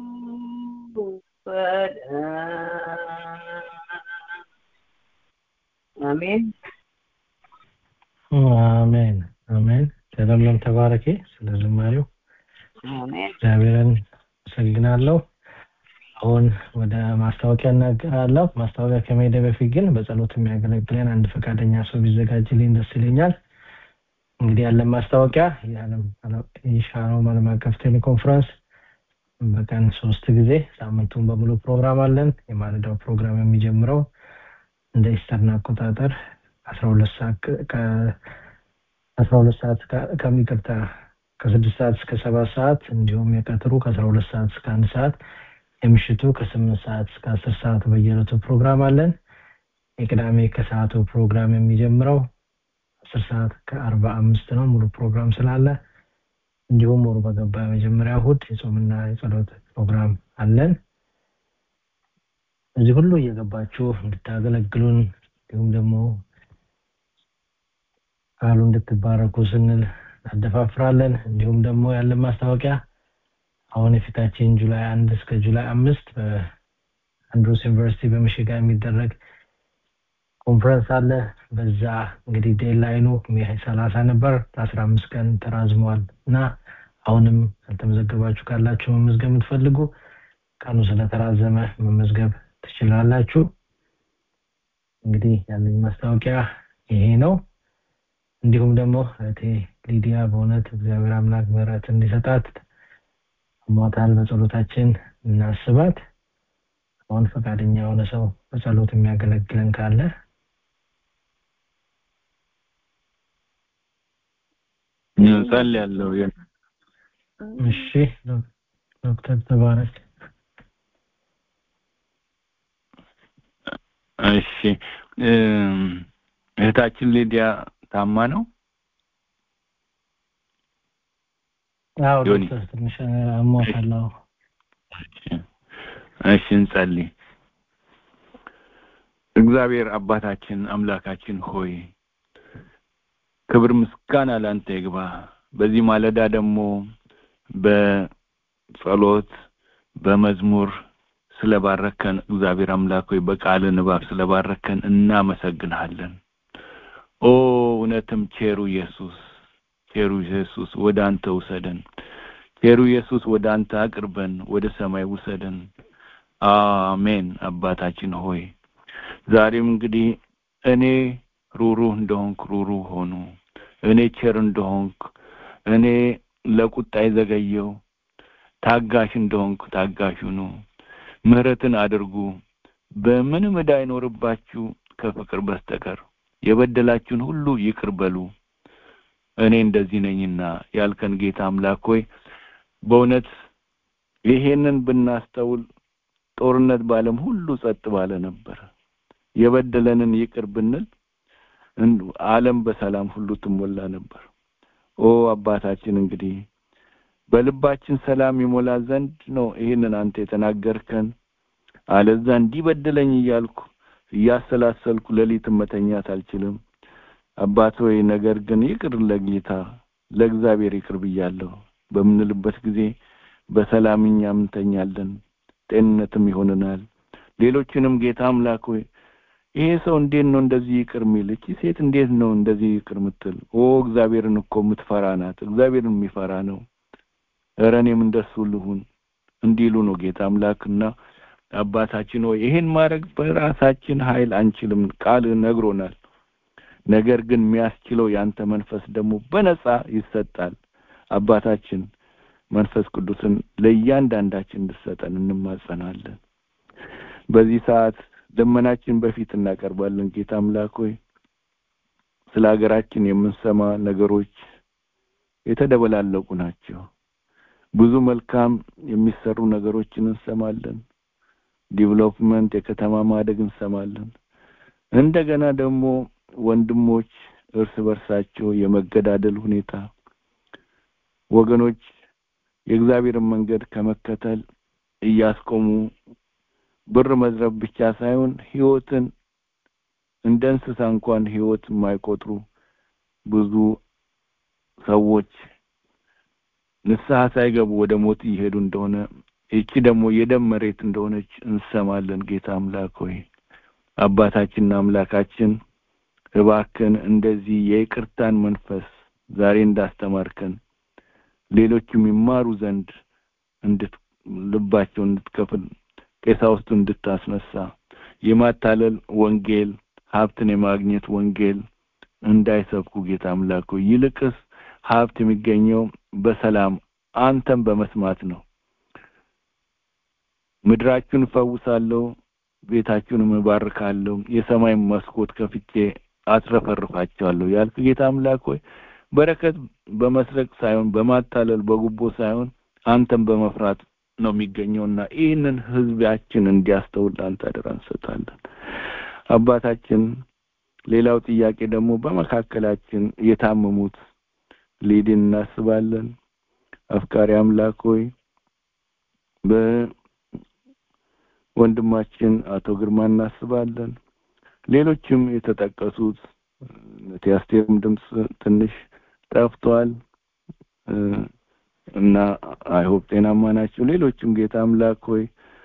ውሰደን አሜን አሜን አሜን ለምለም ተባረኬ ስለ ዝማሬው አሜን እግዚአብሔርን አመሰግናለሁ አሁን ወደ ማስታወቂያ እናገራለሁ ማስታወቂያ ከመሄደ በፊት ግን በጸሎት የሚያገለግለን አንድ ፈቃደኛ ሰው ቢዘጋጅልኝ ደስ ይለኛል እንግዲህ ያለን ማስታወቂያ የዓለም የሻሎም ዓለም አቀፍ ቴሌኮንፈረንስ በቀን ሶስት ጊዜ ሳምንቱን በሙሉ ፕሮግራም አለን የማለዳው ፕሮግራም የሚጀምረው እንደ ኢስተርን አቆጣጠር 12 ሰዓት ከ12 ሰዓት ከሚቅርታ ከስድስት ሰዓት እስከ ሰባት ሰዓት እንዲሁም የቀትሩ ከአስራ ሁለት ሰዓት እስከ አንድ ሰዓት የምሽቱ ከስምንት ሰዓት እስከ አስር ሰዓት በየዕለቱ ፕሮግራም አለን የቅዳሜ ከሰዓቱ ፕሮግራም የሚጀምረው አስር ሰዓት ከአርባ አምስት ነው ሙሉ ፕሮግራም ስላለ እንዲሁም ወሩ በገባ መጀመሪያ እሁድ የጾምና የጸሎት ፕሮግራም አለን እዚህ ሁሉ እየገባችሁ እንድታገለግሉን እንዲሁም ደግሞ ቃሉ እንድትባረኩ ስንል እናደፋፍራለን እንዲሁም ደግሞ ያለን ማስታወቂያ አሁን የፊታችን ጁላይ አንድ እስከ ጁላይ አምስት በአንድሮስ ዩኒቨርሲቲ በምሽጋ የሚደረግ ኮንፈረንስ አለ በዛ እንግዲህ ዴድላይኑ ሜይ ሰላሳ ነበር ለአስራ አምስት ቀን ተራዝሟል እና አሁንም ያልተመዘገባችሁ ካላችሁ መመዝገብ የምትፈልጉ ቀኑ ስለተራዘመ መመዝገብ ትችላላችሁ እንግዲህ ያለኝ ማስታወቂያ ይሄ ነው እንዲሁም ደግሞ እህቴ ሊዲያ በእውነት እግዚአብሔር አምላክ ምህረት እንዲሰጣት ሞታል በጸሎታችን እናስባት አሁን ፈቃደኛ የሆነ ሰው በጸሎት የሚያገለግለን ካለ ጸልያለሁ እሺ ዶክተር ተባረክ እሺ እህታችን ሊዲያ ታማ ነው አዎ ዮኒ። ዶክተር ትንሽ አሟታለሁ እሺ እንጸልይ እግዚአብሔር አባታችን አምላካችን ሆይ ክብር ምስጋና ላንተ ይግባ በዚህ ማለዳ ደግሞ በጸሎት በመዝሙር ስለባረከን እግዚአብሔር አምላክ ሆይ በቃል ንባብ ስለባረከን እናመሰግንሃለን ኦ እውነትም ቼሩ ኢየሱስ ቼሩ ኢየሱስ ወደ አንተ ውሰደን ቼሩ ኢየሱስ ወደ አንተ አቅርበን ወደ ሰማይ ውሰደን አሜን አባታችን ሆይ ዛሬም እንግዲህ እኔ ሩሩህ እንደሆንኩ ሩሩህ ሆኑ እኔ ቸር እንደሆንኩ እኔ ለቁጣ የዘገየው ታጋሽ እንደሆንኩ ታጋሽ ሁኑ ምህረትን አድርጉ በምንም ዕዳ አይኖርባችሁ ከፍቅር በስተቀር የበደላችሁን ሁሉ ይቅር በሉ እኔ እንደዚህ ነኝና ያልከን ጌታ አምላክ ሆይ በእውነት ይሄንን ብናስተውል ጦርነት በዓለም ሁሉ ጸጥ ባለ ነበር የበደለንን ይቅር ብንል ዓለም በሰላም ሁሉ ትሞላ ነበር ኦ አባታችን እንግዲህ በልባችን ሰላም ይሞላ ዘንድ ነው ይህንን አንተ የተናገርከን አለዛ እንዲበደለኝ እያልኩ እያሰላሰልኩ ሌሊትን መተኛት አልችልም አባት ሆይ ነገር ግን ይቅር ለጌታ ለእግዚአብሔር ይቅር ብያለሁ በምንልበት ጊዜ በሰላም እኛም እንተኛለን ጤንነትም ይሆንናል ሌሎችንም ጌታ አምላክ ሆይ ይሄ ሰው እንዴት ነው እንደዚህ ይቅር የሚል እቺ ሴት እንዴት ነው እንደዚህ ይቅር ምትል ኦ እግዚአብሔርን እኮ የምትፈራ ናት እግዚአብሔርን የሚፈራ ነው ኧረ እኔም እንደሱ ልሁን እንዲሉ ነው ጌታ አምላክና አባታችን ሆይ ይሄን ማድረግ በራሳችን ኃይል አንችልም ቃል ነግሮናል ነገር ግን የሚያስችለው ያንተ መንፈስ ደግሞ በነጻ ይሰጣል አባታችን መንፈስ ቅዱስን ለእያንዳንዳችን እንድሰጠን እንማጸናለን በዚህ ሰዓት ልመናችን በፊት እናቀርባለን ጌታ አምላክ ሆይ ስለ ሀገራችን የምንሰማ ነገሮች የተደበላለቁ ናቸው ብዙ መልካም የሚሰሩ ነገሮችን እንሰማለን ዲቨሎፕመንት የከተማ ማደግ እንሰማለን እንደገና ደግሞ ወንድሞች እርስ በርሳቸው የመገዳደል ሁኔታ ወገኖች የእግዚአብሔርን መንገድ ከመከተል እያስቆሙ ብር መዝረብ ብቻ ሳይሆን ህይወትን እንደ እንስሳ እንኳን ህይወት የማይቆጥሩ ብዙ ሰዎች ንስሐ ሳይገቡ ወደ ሞት እየሄዱ እንደሆነ ይቺ ደግሞ የደም መሬት እንደሆነች እንሰማለን ጌታ አምላክ ሆይ አባታችንና አምላካችን እባክን እንደዚህ የይቅርታን መንፈስ ዛሬ እንዳስተማርከን ሌሎችም ይማሩ ዘንድ እንድት ልባቸው እንድትከፍል ቀሳውስቱ እንድታስነሳ የማታለል ወንጌል ሀብትን የማግኘት ወንጌል እንዳይሰብኩ ጌታ አምላክ ይልቅስ ሀብት የሚገኘው በሰላም አንተን በመስማት ነው ምድራችሁን እፈውሳለሁ ቤታችሁንም እባርካለሁ የሰማይ መስኮት ከፍቼ አትረፈርፋቸዋለሁ ያልክ ጌታ አምላክ ሆይ በረከት በመስረቅ ሳይሆን በማታለል በጉቦ ሳይሆን አንተን በመፍራት ነው የሚገኘውና ይህንን ህዝባችን እንዲያስተውል አንተ አደራ እንሰጣለን አባታችን ሌላው ጥያቄ ደግሞ በመካከላችን የታመሙት ሊድን እናስባለን አፍቃሪ አምላክ ሆይ በወንድማችን አቶ ግርማ እናስባለን ሌሎችም የተጠቀሱት ቲያስቴርም ድምፅ ትንሽ ጠፍቷል እና አይሆፕ ጤናማ ናቸው ሌሎችም ጌታ አምላክ ሆይ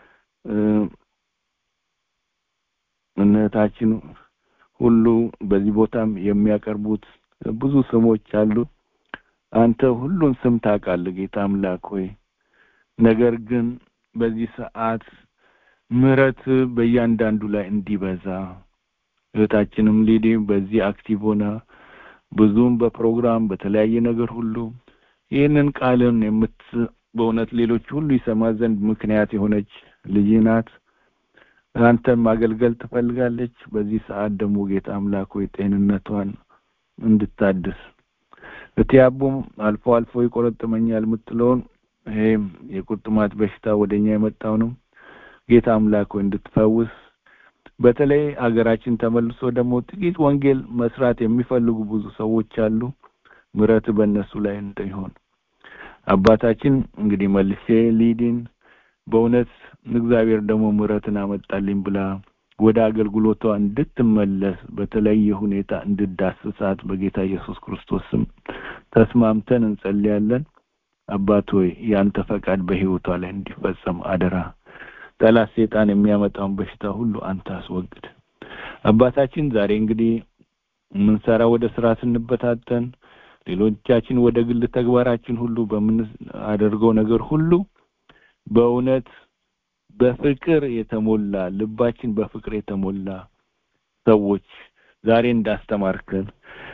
እነታችን ሁሉ በዚህ ቦታም የሚያቀርቡት ብዙ ስሞች አሉ አንተ ሁሉን ስም ታውቃለህ ጌታ አምላክ ሆይ ነገር ግን በዚህ ሰዓት ምረት በእያንዳንዱ ላይ እንዲበዛ እህታችንም ሊዲ በዚህ አክቲቭ ሆና ብዙም በፕሮግራም በተለያየ ነገር ሁሉ ይህንን ቃልን የምት በእውነት ሌሎች ሁሉ ይሰማ ዘንድ ምክንያት የሆነች ልጅ ናት አንተን ማገልገል ትፈልጋለች በዚህ ሰዓት ደግሞ ጌታ አምላክ ሆይ ጤንነቷን እንድታድስ እትያቡም አልፎ አልፎ ይቆረጥመኛል የምትለውን ይሄም የቁርጥማት በሽታ ወደኛ የመጣው ነው ጌታ አምላክ ሆይ እንድትፈውስ በተለይ አገራችን ተመልሶ ደግሞ ጥቂት ወንጌል መስራት የሚፈልጉ ብዙ ሰዎች አሉ ምረት በእነሱ ላይ እንደሆን አባታችን እንግዲህ መልሼ ሊዲን በእውነት እግዚአብሔር ደግሞ ምረትን አመጣልኝ ብላ ወደ አገልግሎቷ እንድትመለስ በተለየ ሁኔታ እንድዳስሳት በጌታ ኢየሱስ ክርስቶስ ስም ተስማምተን እንጸልያለን አባት ሆይ ያንተ ፈቃድ በህይወቷ ላይ እንዲፈጸም አደራ ጠላት ሴጣን የሚያመጣውን በሽታ ሁሉ አንተ አስወግድ አባታችን ዛሬ እንግዲህ ምንሰራ ወደ ስራ ስንበታተን ሌሎቻችን ወደ ግል ተግባራችን ሁሉ በምናደርገው ነገር ሁሉ በእውነት በፍቅር የተሞላ ልባችን በፍቅር የተሞላ ሰዎች ዛሬ እንዳስተማርከን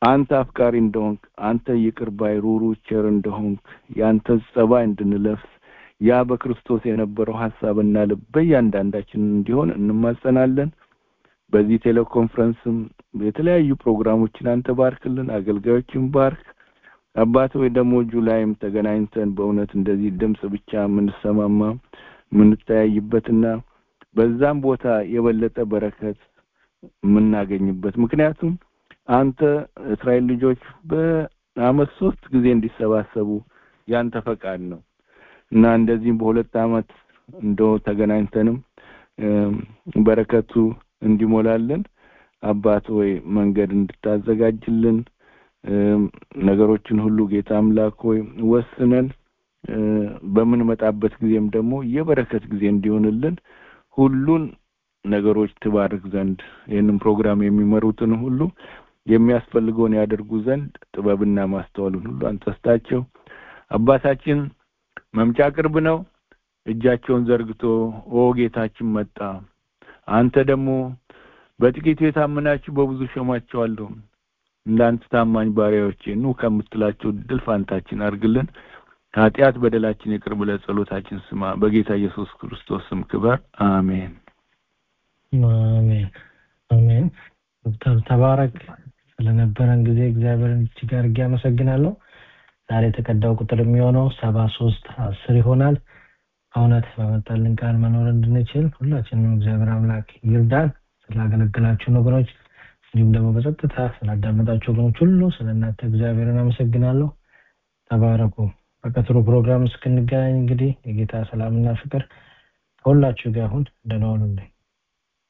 አንተ አፍቃሪ እንደሆንክ አንተ ይቅር ባይ ሩሩ ቸር እንደሆንክ የአንተ ጸባይ እንድንለብስ ያ በክርስቶስ የነበረው ሀሳብና ልብ በእያንዳንዳችን እንዲሆን እንማጸናለን በዚህ ቴሌኮንፈረንስም የተለያዩ ፕሮግራሞችን አንተ ባርክልን አገልጋዮችን ባርክ አባት ወይ ደግሞ ጁላይም ተገናኝተን በእውነት እንደዚህ ድምጽ ብቻ የምንሰማማ የምንተያይበትና በዛም ቦታ የበለጠ በረከት የምናገኝበት ምክንያቱም አንተ እስራኤል ልጆች በአመት ሶስት ጊዜ እንዲሰባሰቡ ያንተ ፈቃድ ነው እና እንደዚህም በሁለት አመት እንደ ተገናኝተንም በረከቱ እንዲሞላልን አባት ወይ መንገድ እንድታዘጋጅልን ነገሮችን ሁሉ ጌታ አምላክ ሆይ ወስነን በምንመጣበት ጊዜም ደግሞ የበረከት ጊዜ እንዲሆንልን ሁሉን ነገሮች ትባርክ ዘንድ ይህንን ፕሮግራም የሚመሩትን ሁሉ የሚያስፈልገውን ያደርጉ ዘንድ ጥበብና ማስተዋልን ሁሉ አንተስታቸው አባታችን መምጫ ቅርብ ነው እጃቸውን ዘርግቶ ኦ ጌታችን መጣ አንተ ደግሞ በጥቂቱ የታመናችሁ በብዙ ሸማቸዋለሁ እንዳንተ ታማኝ ባሪያዎቼ ኑ ከምትላቸው ድል ፋንታችን አርግልን ኃጢአት በደላችን ይቅር ብለ ጸሎታችን ስማ በጌታ ኢየሱስ ክርስቶስ ስም ክበር አሜን አሜን አሜን ዶክተር ተባረክ ስለነበረን ጊዜ እግዚአብሔርን እጅግ አድርጌ አመሰግናለሁ ዛሬ የተቀዳው ቁጥር የሚሆነው ሰባ ሶስት አስር ይሆናል እውነት በመጣልን ቃል መኖር እንድንችል ሁላችንም እግዚአብሔር አምላክ ይርዳን ስላገለገላችሁን ወገኖች እንዲሁም ደግሞ በጸጥታ ስላዳመጣችሁ ወገኖች ሁሉ ስለ እናንተ እግዚአብሔርን አመሰግናለሁ ተባረኩ በቀጥሩ ፕሮግራም እስክንገናኝ እንግዲህ የጌታ ሰላምና ፍቅር ከሁላችሁ ጋር አሁን ደህና ሁኑልኝ